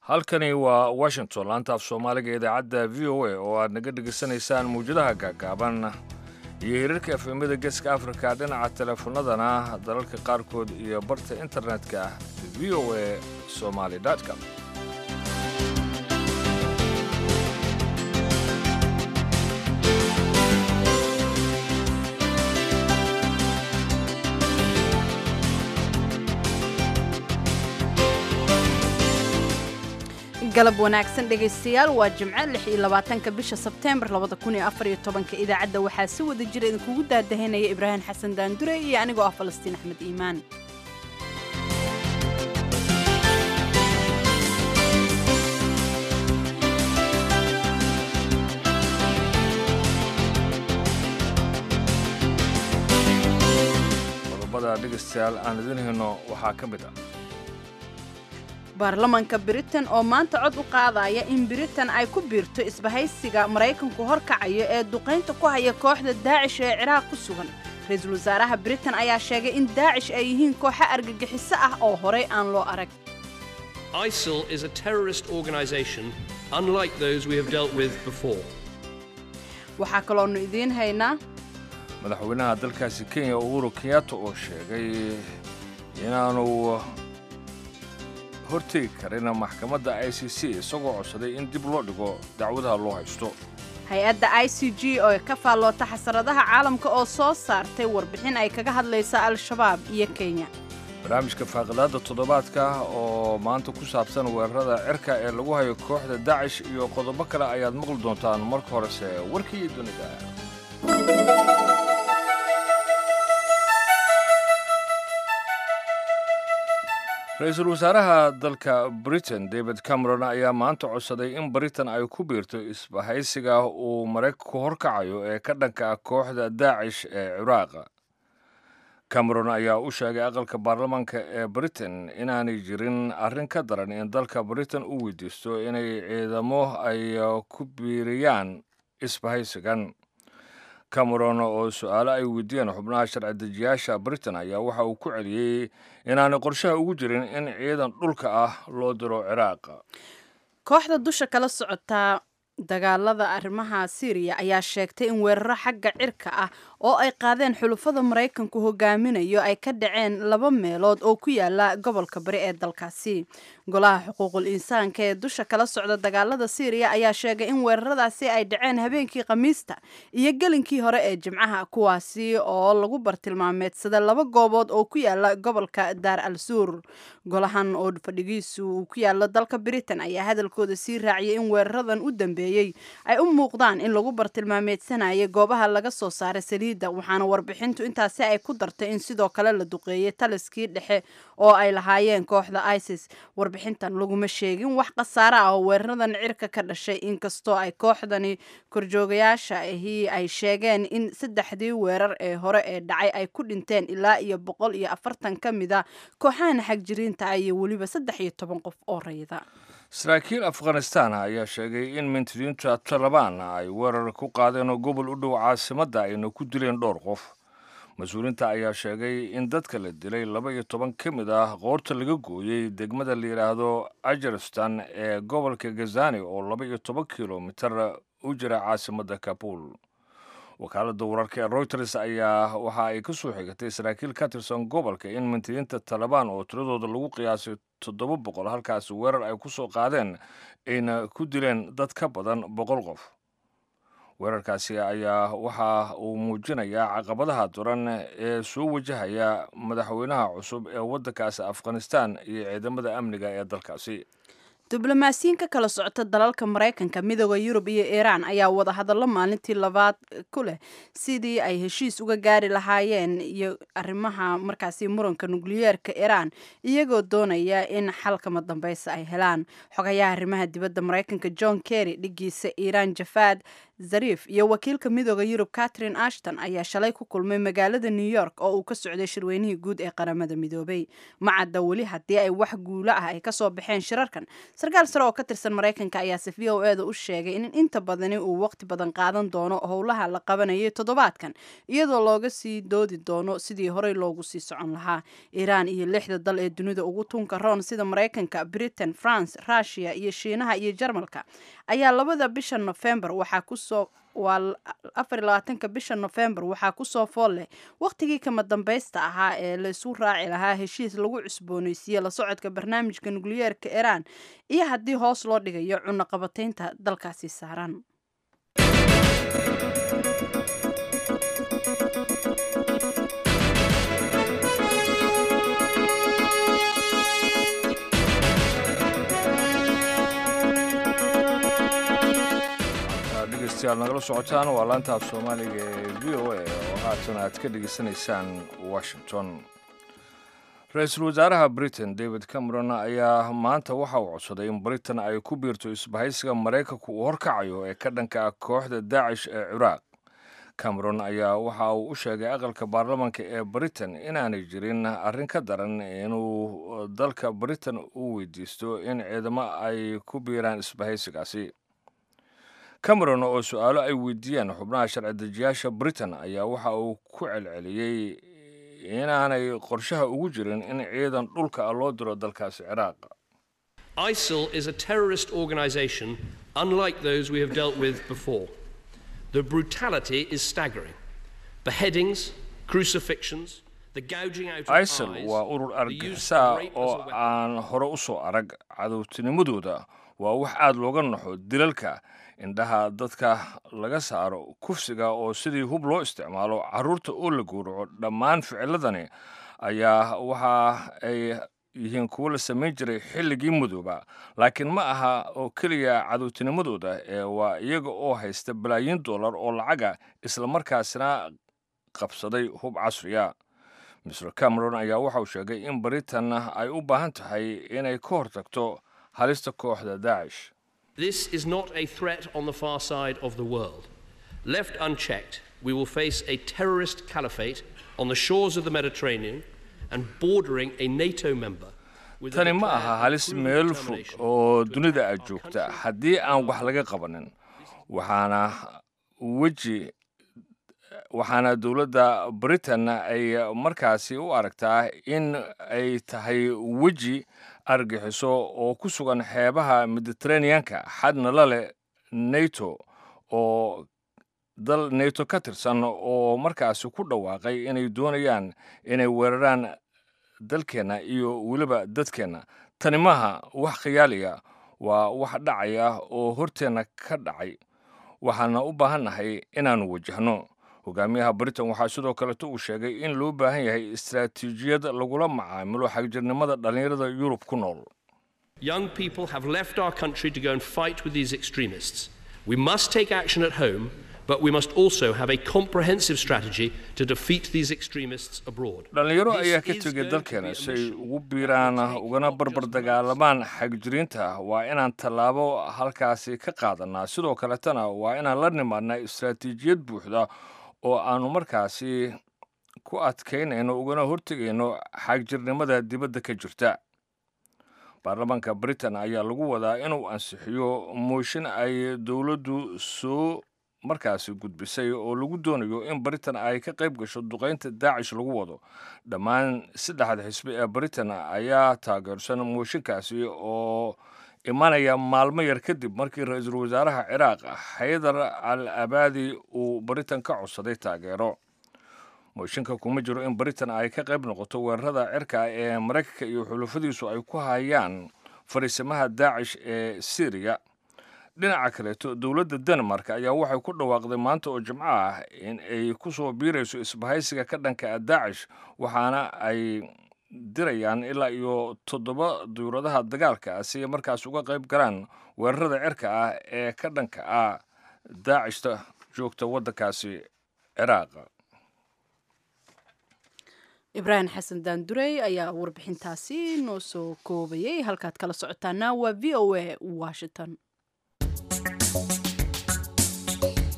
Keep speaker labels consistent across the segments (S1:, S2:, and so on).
S1: halkani waa washington laanta af soomaaliga idaacadda v o a oo aad naga dhegaysanaysaan mawjadaha gaagaaban iyo hirarka efemada geeska afrika dhinaca teleefanadana dalalka qaarkood iyo barta internetka v o a somaly com
S2: galab wanaagsan dhegaystayaal waa jimco lix iyo labaatanka bisha sebteembar labada kun iyo afar iyo tobanka idaacadda waxaa si wada jira idinkugu daadahanaya ibraahim xasan daandure iyo anigoo ah falastiin axmed iimaan
S1: qodobada dhegaystayaal aan idin hayno waxaa ka mid ah
S2: baarlamanka britain oo maanta cod u qaadaya in britain ay ku biirto isbahaysiga maraykanku horkacayo ee duqaynta ku haya kooxda daacish ee ciraaq ku sugan ra-iisul wasaaraha britain ayaa sheegay in daacish ay yihiin kooxo argagixiso ah oo horay aan loo arag
S3: ISIL is a terrorist organization unlike those we have dealt with before.
S2: waxaa kaloonu idiin haynaa
S1: madaxweynaha dalkaasi kenya uhuru kenyatta oo sheegay inaanu hortegi karin maxkamadda i c c isagoo codsaday in dib loo dhigo dacwadaha loo haysto
S2: hay-adda i c g oo ka faalloota xasaradaha caalamka oo soo saartay warbixin ay kaga hadlaysa al-shabaab iyo kenya
S1: barnaamijka faaqidaadda toddobaadka oo maanta ku saabsan weerarada cirka ee lagu hayo kooxda dacish iyo qodobo kale ayaad maqli doontaan marka horese warkii dunida ra-iisul wasaaraha dalka britain david cameron ayaa maanta codsaday in britain ay ku biirto isbahaysiga uu maraykanku horkacayo ee ka dhanka ah kooxda daacish ee ciraaq cameron ayaa u sheegay aqalka baarlamaanka ee britain inaanay jirin arrin ka daran in dalka britain u weydiisto inay ciidamo ay ku biiriyaan isbahaysigan cameron oo su-aalo ay weydiiyeen xubnaha sharci dejiyaasha britain ayaa waxa uu ku celiyey inaanay qorshaha ugu jirin in ciidan dhulka ah loo diro ciraaq
S2: kooxda dusha kala socotaa dagaalada arrimaha syriya ayaa sheegtay in weeraro xagga cirka ah oo ay qaadeen xulufada maraykanku hogaaminayo ay ka dhaceen laba meelood oo ku yaala gobolka bari ee dalkaasi golaha xuquuqul insaanka ee dusha kala socda dagaalada syriya ayaa sheegay in weeraradaasi ay dhaceen habeenkii khamiista iyo gelinkii hore ee jimcaha kuwaasi oo lagu bartilmaameedsada laba goobood oo ku yaala gobolka daar al suur golahan oo fadhigiisu uu ku yaalo dalka britain ayaa hadalkooda sii raaciyay in weeraradan u dambeeyey ay u muuqdaan in lagu bartilmaameedsanayo goobaha laga soo saaray saliidda waxaana warbixintu intaasi ay ku dartay in sidoo kale la duqeeyey taliskii dhexe oo ay lahaayeen kooxda isis warbixintan laguma sheegin wax khasaare ah oo weeraradan cirka ka dhashay inkastoo ay kooxdani korjoogayaasha ahi ay sheegeen in saddexdii weerar ee hore ee dhacay ay ku dhinteen ilaa iyo boqol iyo afartan ka mid a kooxahan xagjiriinta ah iyo weliba saddex iyo toban qof oo rayda
S1: saraakiil afghanistan ayaa sheegay in mintidiinta talabaan ay weerar ku qaadeen oo gobol u dhow caasimadda ayna ku dileen dhowr qof mas-uuliinta ayaa sheegay in dadka la dilay laba iyo toban ka mid ah qoorta laga gooyey degmada la yidhaahdo ajaristan ee gobolka gazani oo laba iyo toban kilomitar u jira caasimadda kabul wakaaladda wararka ee reuters ayaa waxa ay ka soo xigatay saraakiil ka tirsan gobolka in mintidiinta talabaan oo tiradooda lagu qiyaasay toddoba boqol halkaasi weerar ay ku soo qaadeen ayna ku dileen dad ka badan boqol qof weerarkaasi ayaa waxa uu muujinayaa caqabadaha duran ee soo wajahaya madaxweynaha cusub ee waddankaasi afghanistan iyo ciidamada amniga ee dalkaasi
S2: diblomaasiyiin ka kala socota dalalka maraykanka midooda yurub iyo iiraan ayaa wada hadallo maalintii labaad ku leh sidii ay heshiis uga gaari lahaayeen iyo arrimaha markaasi muranka nukliyeerka iiraan iyagoo doonaya in xalkama dambeysa ay helaan xogayaha arrimaha dibadda maraykanka john kerry dhigiisa iiraan jafaad zariif iyo wakiilka midooda yurub catherine ashton ayaa shalay ku kulmay magaalada new york oo uu ka socday shirweynihii guud ee qaramada midoobay macadda weli haddii ay wax guulo ah ay kasoo baxeen shirarkan sarkaal sare oo ka tirsan maraykanka ayaase v o e da u sheegay in inta badani uu waqti badan qaadan doono howlaha la qabanayay toddobaadkan iyadoo looga sii doodi doono sidii horey loogu sii socon lahaa iiraan iyo lixda dal ee dunida ugu tunka roon sida maraykanka britain france rushia iyo shiinaha iyo jarmalka ayaa labada bisha nofembar waxaa kusoo waa afar iyo labaatanka bisha nofembar waxaa kusoo fool leh wakhtigii kama dambaysta ahaa ee laysu raaci lahaa heshiis lagu cusbooneysiiye la socodka barnaamijka nukliyeerka iiraan iyo haddii hoos loo dhigayo cunaqabataynta dalkaasi saaran
S1: dhegeystayaal nagala socotaan waa laanta af soomaaliga ee v o a oo haatan aad ka dhegeysanaysaan washington ra-iisul wasaaraha britain david cameron ayaa maanta waxa uu codsaday in britain ay ku biirto isbahaysiga maraykanku uu horkacayo ee ka dhanka ah kooxda daacish ee ciraaq cameron ayaa waxa uu u sheegay aqalka baarlamanka ee britain inaanay jirin arrin ka daran inuu dalka britain u weydiisto in ciidamo ay ku biiraan isbahaysigaasi cameron oo su-aalo ay weydiiyeen xubnaha sharci dejiyaasha britain ayaa waxa uu ku celceliyey inaanay qorshaha ugu jirin in ciidan dhulka ah loo diro dalkaasi ciraaq
S3: ISIL is a terrorist organization unlike those we have dealt with before. The brutality is staggering. Beheadings, crucifixions, the gouging out of
S1: isil
S3: eyes,
S1: waa urur
S3: the use
S1: argixisa
S3: of rape as a
S1: oo
S3: weapon.
S1: aan hore u soo arag cadowtinimadooda waa wax aad looga naxo dilalka indhaha dadka laga saaro kufsiga oo sidii hub loo isticmaalo carruurta oo la gowraco dhammaan ficiladani ayaa waxa ay yihiin kuwo la samayn jiray xilligii mudooba laakiin ma aha oo keliya cadowtinimadooda ee waa iyaga oo haysta balaayiin dollar oo lacaga islamarkaasina qabsaday hub casriya mr cameron ayaa waxa uu sheegay in britain ay u baahan tahay inay ka hortagto halista kooxda daacish
S3: This is not a threat on the far side of the world. Left unchecked, we will face a terrorist caliphate on the shores of the Mediterranean and bordering a NATO member. with a
S1: tani ma
S3: declared
S1: aha
S3: and
S1: halis
S3: proven
S1: meel fog
S3: determination
S1: oo
S3: to
S1: dunida
S3: attack
S1: aad
S3: our
S1: joogta
S3: country
S1: haddii aan wax laga qabanin waxaana weji waxaana dowladda britain ay markaasi u aragtaa in ay tahay weji argixiso oo ku sugan xeebaha mediterraneanka xadna la leh nato oo dal nato ka tirsan oo markaasi ku dhawaaqay inay doonayaan inay weeraraan dalkeenna iyo weliba dadkeenna tani maaha wax khiyaaliya waa wax dhacaya oo horteenna ka dhacay waxaana u baahannahay inaannu wajahno hogaamiyaha britain waxaa sidoo kaleto uu sheegay in loo baahan yahay istaraatiijiyad lagula macaamilo xagjirnimada dhallinyarada yurub ku nool
S3: Young people have left our country to go and fight with these extremists. We must take action at home, but we must also have a comprehensive strategy to defeat these extremists abroad.
S1: dhallinyaro
S3: This
S1: ayaa ka
S3: is
S1: tegay
S3: going to
S1: dalkeena
S3: be a
S1: si ay
S3: mission
S1: ugu biiraan
S3: that will take
S1: ugana
S3: not
S1: barbar
S3: just
S1: dagaalamaan xagjiriinta waa inaan tallaabo halkaasi ka qaadanaa sidoo kaletana waa inaan la nimaadnaa istaraatiijiyad buuxda oo aanu markaasi ku adkaynayno ugana hortegayno xagjirnimada dibadda ka jirta baarlamaanka britain ayaa lagu wadaa inuu ansixiyo mooshin ay dowladdu soo markaasi gudbisay oo lagu doonayo in britain ay ka qayb gasho duqaynta daacish lagu wado dhammaan saddexda xisbi ee britain ayaa taageersan mooshinkaasi oo imanaya maalmo yar kadib markii ra-iisul wasaaraha ciraaq xaydar al abaadi uu britain ka codsaday taageero mooshinka kuma jiro in britain ay ka qayb noqoto weerarada cirka ee maraykanka iyo xulufadiisu ay ku hayaan fariisimaha daacish ee syriya dhinaca kaleeto dowladda denmark ayaa waxay ku dhawaaqday maanta oo jimco ah in ay ku soo biirayso isbahaysiga ka dhanka ah daacish waxaana ay dirayaan ilaa iyo toddoba dowladaha dagaalka ah si ay markaas uga qayb galaan weerarada cirka ah ee ka dhanka ah daacishta joogta waddankaasi ciraaq
S2: ibraahim xasan daandurey ayaa warbixintaasi noo soo koobayay halkaad kala socotaana waa v o a washington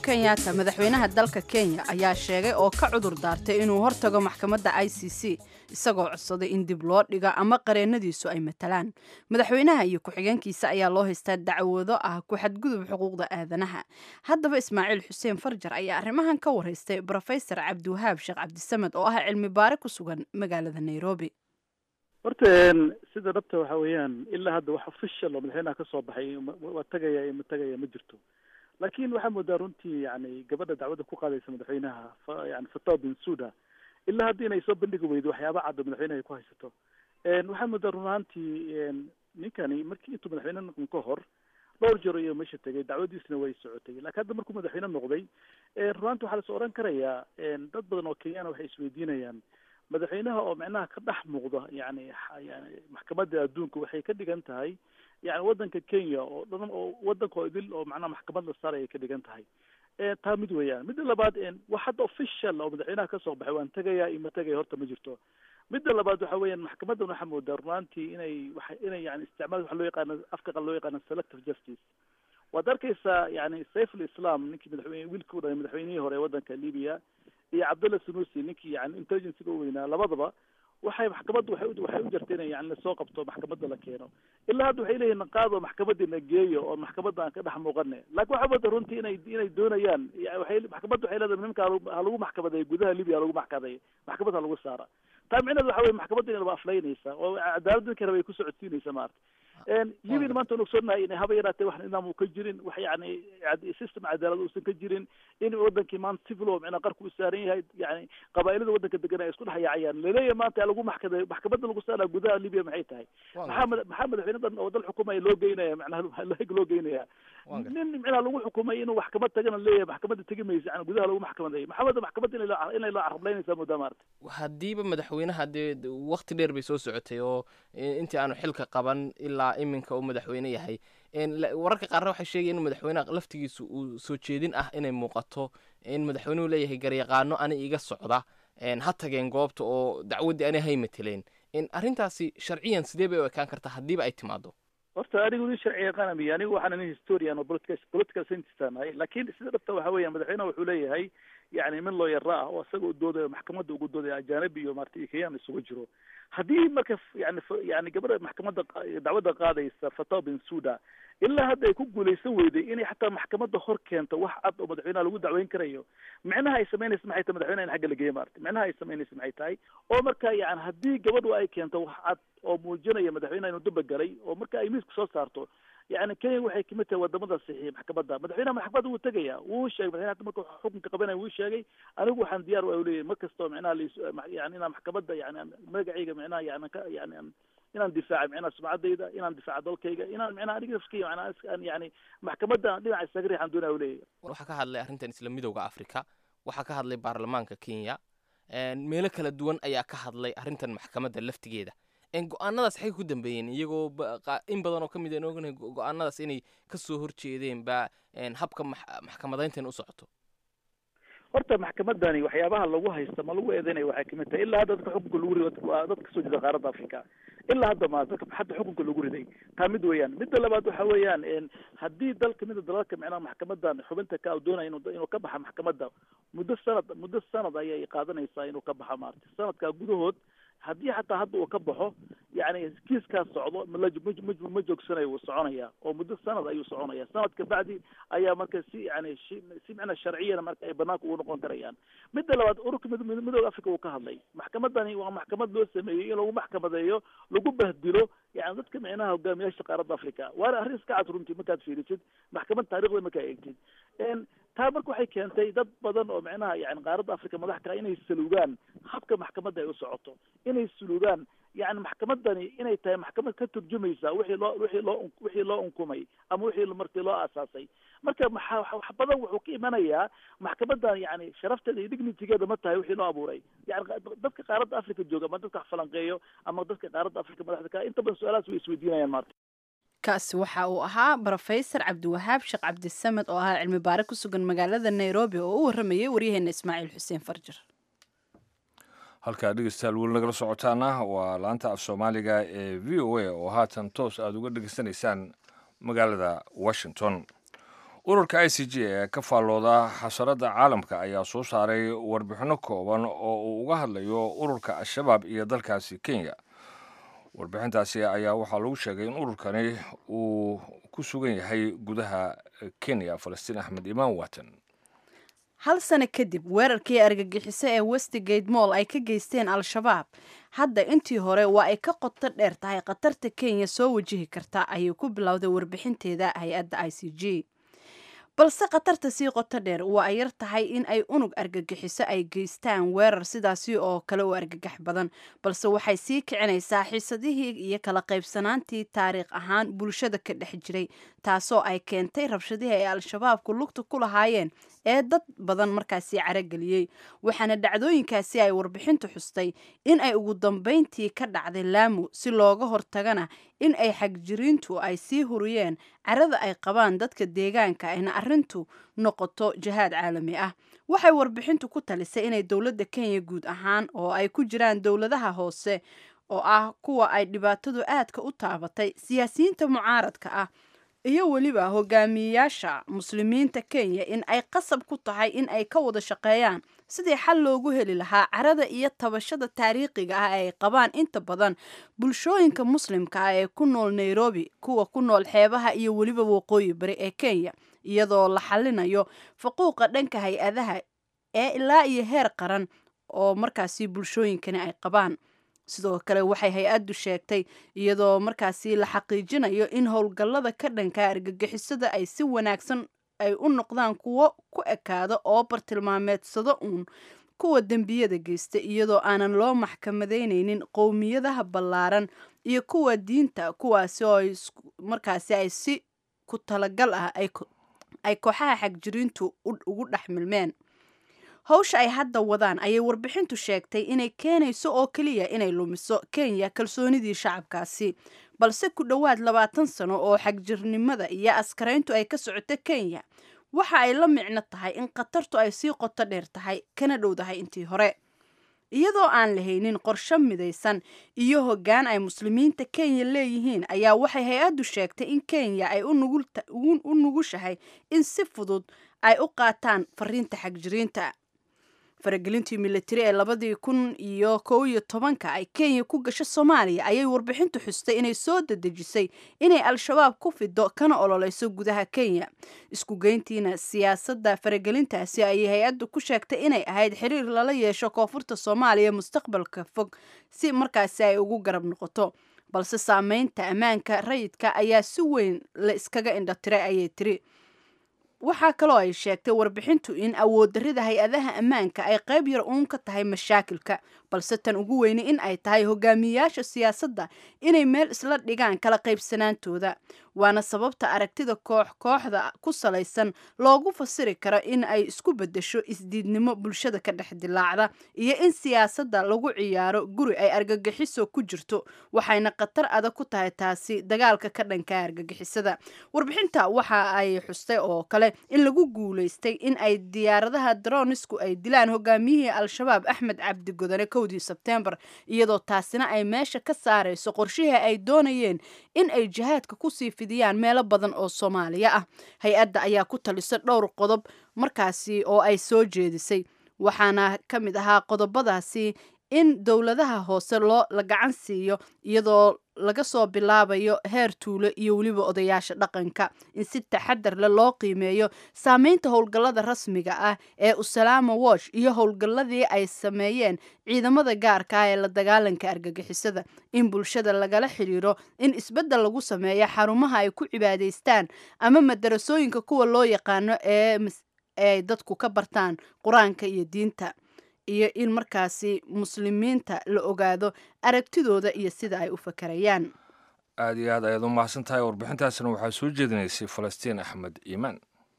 S2: kenyatta madaxweynaha dalka kenya ayaa sheegay oo ka cudur daartay inuu hortago maxkamadda i c c isagoo codsaday in dib loo dhigo ama qareennadiisu ay matalaan madaxweynaha iyo ku-xigeenkiisa ayaa loo haystaa dacwado ah ku xadgudub xuquuqda aadanaha haddaba ismaaciil xuseen farjar ayaa arrimahan ka waraystay brofesor cabdiwahaab sheekh cabdisamed oo ah cilmi baare ku sugan magaalada nairobi
S4: horta sida dhabta waxa weeyaan ilaa hadda wax official oo madaxweynaha ka soo baxay waa tagaya iyo ma tagaya ma jirto laakiin waxaa moodaa runtii yani gabadha dacwadda ku qaadaysa madaxweynaha yani fatawa bin suda ilaa hadda inay soo bandhigi weydo waxyaaba caddo madaxweynaha ay ku haysato waxaa moodaa run ahaantii ninkani markii intuu madaxweyne noqon ka hor dhowr jeer iyo meesha tegay dacwadiisna way socotay laakiin hadda markuu madaxweyne noqday run ahanti waxaa lasoo oran karayaa dad badan oo kenyana waxay isweydiinayaan madaxweynaha oo micnaha ka dhex muuqda yani yani maxkamadda adduunka waxay ka dhigan tahay yani waddanka kenya oo dhan oo waddanka oo idil oo macnaha maxkamad la saaraya ka dhigan tahay taa mid weeyaan midda labaad wax hadda official oo madaxweynaha kasoo baxay waan tegaya iyo ma tegaya horta ma jirto midda labaad waxa weeyaan maxkamaddan waxaa moodaa runaantii inay waa inay yani isticmaal waxa loo yaqaano afka qal loo yaqaano selective justice waad arkaysaa yani saif alislam ninkii madaxweyne wiilkii u dhalay madaxweynihii hore ee waddanka libya iyo cabdullah sunusi ninkii yani intelligencega u weynaa labadaba waxay maxkamadda waxay waxay u jirta inay yani lasoo qabto maxkamadda la keeno ilaa hadda waxay leeyihin qaado maxkamadda na geeyo oo maxkamadda aan ka dhex muuqane laakiin waxaa mooda runtii inay inay doonayaan waxay maxkamadda waxay leedahay nimanka ha lagu maxkamadeeyo gudaha libya ha lagu maxkamadeeyo maxkamad ha lagu saara taa micneheed waxa weye maxkamadda inaba aflaynaysa oo cadaalad ninka raba ay ku socodsiinaysa maarata libyan maanta waan ogsoonahay inay haba yaraatee wax nidaam uu ka jirin wax yani system cadaalad uusan ka jirin in wadankii maanta civil oo micnaa qarku u saaran yahay yani qabaa'ilada waddanka degan ay isku dhex yaacayaan laleeyahay maanta lagu maxkada maxkamadda lagu saara gudaha libya maxay tahay maxaa maxaa madaxweyne dhan oo dal xukumaya loo geynaya macnaha laheg loo geynaya nin micnaha lagu xukumay inuu maxkamad tagana leeyahay maxkamadda tegi maysa yani gudaha lagu maxkamadeeyo maxamadda maxkamadda inay loo inay loo carablaynaysaa moodaa maarata
S5: haddiiba madaxweynaha dee wakti dheer bay soo socotay oo intii aanu xilka qaban ilaa iminka uu madaxweyne yahay wararka qaarna waxay sheegaya in madaxweynaha laftigiisu uu soo jeedin ah inay muuqato in madaxweynuhu leeyahay garyaqaano ani iga socda ha tageen goobta oo dacwaddii ani hay mateleen arrintaasi sharciyan sidee bay u ekaan kartaa haddiiba ay timaado
S4: horta anigu nin sharci yaqaana miya anigu waxaan nin historian oo political political scientist aan ahay laakiin sida dhabta waxa weeyaan madaxweynaha wuxuu leeyahay yani min looyara ah oo isaga u doodayo maxkamadda ugu doodaya ajanabi iyo maarata iyo kenyaan isugu jiro haddii marka yani yani gabadha maxkamadda dacwadda qaadaysa fatawa bin suda ilaa hadda ay ku guulaysan weyday inay xataa maxkamadda hor keento wax cad oo madaxweynaha lagu dacweyn karayo micnaha ay samaynaysa maxay tahay madaxweynaha in xagga la geeyo maarata micnaha ay samaynaysa maxay tahay oo marka yani haddii gabadhu ay keento wax cad oo muujinaya madaxweynaha inuu daba galay oo marka ay miiska soo saarto yani kenya waxay kamid tahay wadamada saxiixa maxkamadda madaxweynaha maxkamadda wuu tegaya wuu sheegay madaxweynaha hadda marka xukunka qabanaya wuu sheegay anigu waxaan diyaar u leeyahay mar kastoo micnaha lis yani inaan maxkamadda yani magacayga micnaha yani ka yani inaan difaaca micnaha sumcaddayda inaan difaaca dalkayga inaan micnaha aniga nafkeyga micnaha yani maxkamadda dhinaca isaga riixaan doonaya u leeyahay
S5: waxaa ka hadlay arrintan isla midowda africa waxaa ka hadlay baarlamaanka kenya meelo kala duwan ayaa ka hadlay arrintan maxkamadda laftigeeda go-aanadaas xagay ku dambeeyeen iyagoo in badan oo ka mid aan ognahay go-aanadaas inay kasoo horjeedeen ba habka maxkamadayntan u socoto
S4: horta maxkamadani waxyaabaha lagu haysta ma lagu eedeynaya waxay kamid tahay ilaa hadda dadka xukunka lagu riday waa dad kasoo jeeda qaaradda africa ilaa hadda ma dadka hadda xukunka lagu riday taa mid weeyaan midda labaad waxa weeyaan haddii dal kamid a dalalka micnaha maxkamadan xubinta ka doonaya inu inuu ka baxa maxkamadda muddo sanad muddo sanad ayay qaadanaysaa inuu ka baxa maarata sanadkaa gudahood haddii xataa hadda uu ka baxo yani kiiskaas socdo ma joogsanayo wuu soconaya oo muddo sanad ayuu soconaya sanadka bacdi ayaa marka si yani si micnaa sharciyana marka ay banaanka ugu noqon karayaan midda labaad ururka midooda africa uu ka hadlay maxkamadani waa maxkamad loo sameeyey in lagu maxkamadeeyo lagu bahdilo yani dadka micnaha hogaamiyaasha qaaradda africa waana arrin iska cad runtii markaad fiirisid maxkamad taarikhda markaa eegtid taa marka waxay keentay dad badan oo micnaha yani qaaradda africa madax kaa inay saluugaan habka maxkamadda ay u socoto inay saluugaan yani maxkamadani inay tahay maxkamad ka turjumaysa wixii loo wixii loo wixii loo unkumay ama wixii markii loo aasaasay marka maxaa wax badan wuxuu ka imanayaa maxkamadan yani sharafteeda iyo dignitigeeda ma tahay wixii loo abuuray yani dadka qaaradda africa jooga ama dadka falanqeeyo ama dadka qaaradda africa madaxda ka inta badan su-aalahaas way isweydiinayaan maarta
S2: kaasi waxa uu ahaa brofesor cabdiwahaab sheekh cabdisamed oo ahaa cilmi baare ku sugan magaalada nairobi oo u warramayay waryaheena ismaaciil xuseen farjir
S1: halkaa dhegeystayaal weli nagala socotaana waa laanta af soomaaliga ee v o a oo haatan toos aada uga dhegeysanaysaan magaalada washington ururka i c j ee ka faallooda xasarada caalamka ayaa soo saaray warbixinno kooban oo uu uga hadlayo ururka al-shabaab iyo dalkaasi kenya warbixintaasi ayaa waxaa lagu sheegay in ururkani uu ku sugan yahay gudaha kenya falastiin axmed imaan watan
S2: hal sano kadib weerarkii argagixiso ee westgate moll ay ka geysteen al-shabaab hadda intii hore waa ay ka qoto dheer tahay khatarta kenya soo wajihi karta ayay ku bilowday warbixinteeda hay-adda i c g balse khatarta sii qoto dheer waa ay yar tahay in ay unug argagixiso ay geystaan weerar sidaasi oo kale u argagax badan balse waxay sii kicinaysaa xiisadihii iyo kala qaybsanaantii taariikh ahaan bulshada ka dhex jiray taasoo ay keentay rabshadihii ay al-shabaabku lugta ku lahaayeen ee dad badan markaasi carageliyey waxaana dhacdooyinkaasi ay warbixintu xustay in ay ugu dambeyntii ka dhacday laamu si looga hortagana in ay xagjiriintu ay sii huriyeen carada ay qabaan dadka deegaanka ayna arrintu noqoto jihaad caalami ah waxay warbixintu ku talisay inay dowladda kenya guud ahaan oo ay ku jiraan dowladaha hoose oo ah kuwa ay dhibaatadu aadka u taabatay siyaasiyiinta mucaaradka ah iyo weliba hogaamiyeyaasha muslimiinta kenya in ay qasab ku tahay in ay ka wada shaqeeyaan sidii xal loogu heli lahaa carada iyo tabashada taariikhiga ah ee ay qabaan inta badan bulshooyinka muslimka ah ee ku nool nairobi kuwa ku nool xeebaha iyo weliba waqooyi bari ee kenya iyadoo la xalinayo faquuqa dhanka hay-adaha ee ilaa iyo heer qaran oo markaasi bulshooyinkani ay qabaan sidoo kale waxay hay-addu sheegtay iyadoo markaasi la xaqiijinayo in howlgallada ka dhanka argagixisada ay si wanaagsan ay u noqdaan kuwo ku ekaada oo bartilmaameedsado uun kuwa dembiyada geysta iyadoo aanan loo maxkamadeyneynin qowmiyadaha ballaaran iyo kuwa diinta kuwaasi oo markaasi ay si ku talagal ah ay kooxaha xagjiriintu ugu dhex milmeen howsha ay hadda wadaan ayay warbixintu sheegtay inay keenayso oo keliya inay lumiso kenya kalsoonidii shacabkaasi balse ku dhowaad labaatan sano oo xagjirnimada iyo askarayntu ay ka socoto kenya waxa ay la micno tahay in khatartu ay sii qoto dheer tahay kana dhowdahay intii hore iyadoo aan lahaynin qorsho midaysan iyo hoggaan ay muslimiinta kenya leeyihiin ayaa waxay hay-addu sheegtay in kenya ay u nugushahay in si fudud ay u qaataan fariinta xagjiriinta faragelintii militari ee labadii kun iyo kow iyo tobanka ay kenya ku gasho soomaaliya ayay warbixintu xustay inay soo dadejisay inay al-shabaab ku fido kana ololeyso gudaha kenya isku geyntiina siyaasadda faragelintaasi ayay hay-addu ku sheegtay inay ahayd xiriir lala yeesho koonfurta soomaaliya mustaqbalka fog si markaasi ay ugu garab noqoto balse saameynta ammaanka rayidka ayaa si weyn la iskaga indhatiray ayay tiri waxaa kaloo ay sheegtay warbixintu in awooddarrida hay-adaha ammaanka ay qayb yar uun ka tahay mashaakilka balse tan ugu weyni in ay tahay hogaamiyeyaasha siyaasadda inay meel isla dhigaan kala qaybsanaantooda waana sababta aragtida koox kooxda ku salaysan loogu fasiri karo in ay isku beddesho isdiidnimo bulshada ka dhex dilaacda iyo in siyaasadda lagu ciyaaro guri ay argagixiso ku jirto waxayna khatar adag ku tahay taasi dagaalka ka dhanka argagixisada warbixinta waxa ay xustay oo kale in lagu guulaystay in ay diyaaradaha dronisku ay dilaan hogaamiyihii al-shabaab axmed cabdi godane kowdii sebteembar iyadoo taasina ay meesha ka saarayso qorshihii ay doonayeen in ay jihaadka kusii fidiyaan meelo badan oo soomaaliya ah hay-adda ayaa ku talisa dhowr qodob markaasi oo ay soo jeedisay waxaana ka mid ahaa qodobadaasi in dowladaha hoose loo la gacan siiyo iyadoo laga soo bilaabayo heer tuulo iyo weliba odayaasha dhaqanka in si taxadar leh loo qiimeeyo saameynta howlgallada rasmiga ah ee usalaama watch iyo howlgalladii ay sameeyeen ciidamada gaarka ah ee la dagaalanka argagixisada in bulshada lagala xidhiiro in isbeddel lagu sameeyo xarumaha ay ku cibaadaystaan ama madarasooyinka kuwa loo yaqaano ee ay dadku ka bartaan qur-aanka iyo diinta iyo in markaasi muslimiinta la ogaado aragtidooda iyo sida ay u fakarayaan
S1: aad iyo aad ayaad u mahadsan tahay warbixintaasna waxaa soo jeedinaysay falastiin axmed iimaan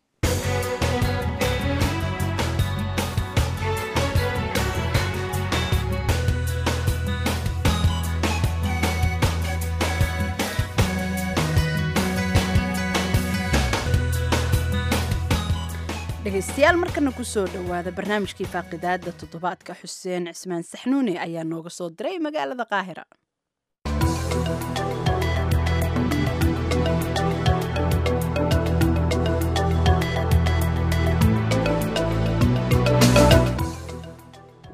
S2: dhegaystayaal markana kusoo dhowaada barnaamijkii faaqidaada toddobaadka xuseen cismaan saxnuuni ayaa nooga soo diray magaalada qaahira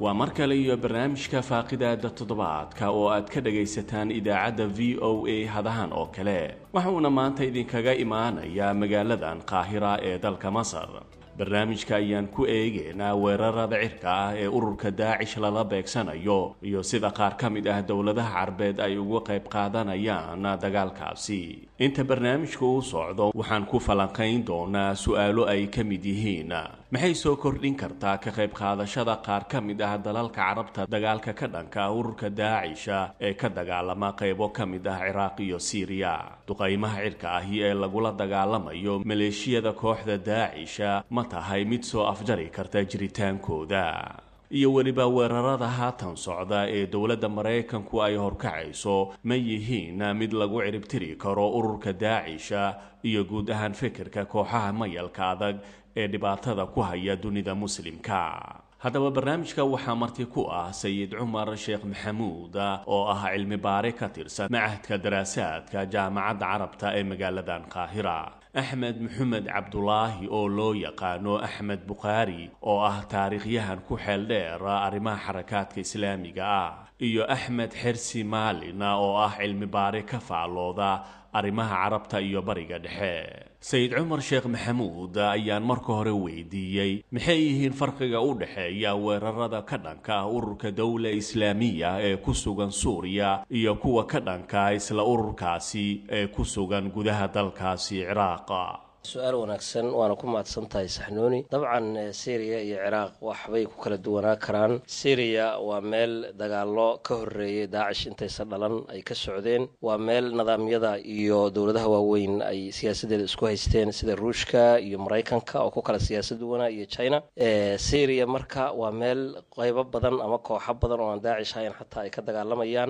S6: waa mar kale iyo barnaamijka faaqidaada toddobaadka oo aad ka dhagaysataan idaacadda v o a hadahan oo kale waxuuna maanta idinkaga imaanayaa magaaladan qaahira ee dalka masar barnaamijka ayaan ku eegaynaa weerarada cirka ah ee ururka daacish lala beegsanayo iyo sida qaar ka mid ah dowladaha carbeed ay uga qayb qaadanayaan dagaalkaasi inta barnaamijka uu socdo waxaan ku falanqayn doonaa su-aalo ay ka mid yihiin maxay soo kordhin kartaa ka qayb qaadashada qaar ka mid ah dalalka carabta dagaalka ka dhanka ah ururka daacisha ee ka dagaalama qaybo ka mid ah ciraaq iyo siiriya duqaymaha cirka ahi ee lagula dagaalamayo maleeshiyada kooxda daacisha ma tahay mid soo afjari karta jiritaankooda iyo weliba weerarada haatan socda ee dowladda maraykanku ay horkacayso ma yihiin mid lagu ciribtiri karo ururka daacisha iyo guud ahaan fikirka kooxaha mayalka adag ee dhibaatada ku haya dunida muslimka haddaba barnaamijka waxaa marti ku ah sayid cumar sheekh maxamuud oo ah cilmi baare ka tirsan macahadka daraasaadka jaamacadda carabta ee magaaladan qaahira axmed maxamed cabdulaahi oo loo yaqaano axmed bukhaari oo ah taariikhyahan ku xeel dheer arrimaha xarakaadka islaamiga ah iyo axmed xersi maalin oo ah cilmi baare ka faallooda arrimaha carabta iyo bariga dhexe sayid cumar sheekh maxamuud ayaan marka hore weydiiyey maxay yihiin farqiga u dhexeeya weerarada ka dhanka ah ururka dowla islaamiya ee ku sugan suuriya iyo kuwa ka dhanka isla ururkaasi ee ku sugan gudaha dalkaasi ciraaqa
S7: su-aal wanaagsan waana ku mahadsan tahay saxnuuni dabcan syriya iyo ciraaq waxbay ku kala duwanaa karaan syriya waa meel dagaalo ka horeeyay daacish intaysan dhalan ay ka socdeen waa meel nidaamyada iyo dowladaha waaweyn ay siyaasadeeda isku haysteen sida ruushka iyo maraykanka oo ku kala siyaasad duwanaa iyo china syriya marka waa meel qeybo badan ama kooxo badan oo aan daacish ahayn xataa ay ka dagaalamayaan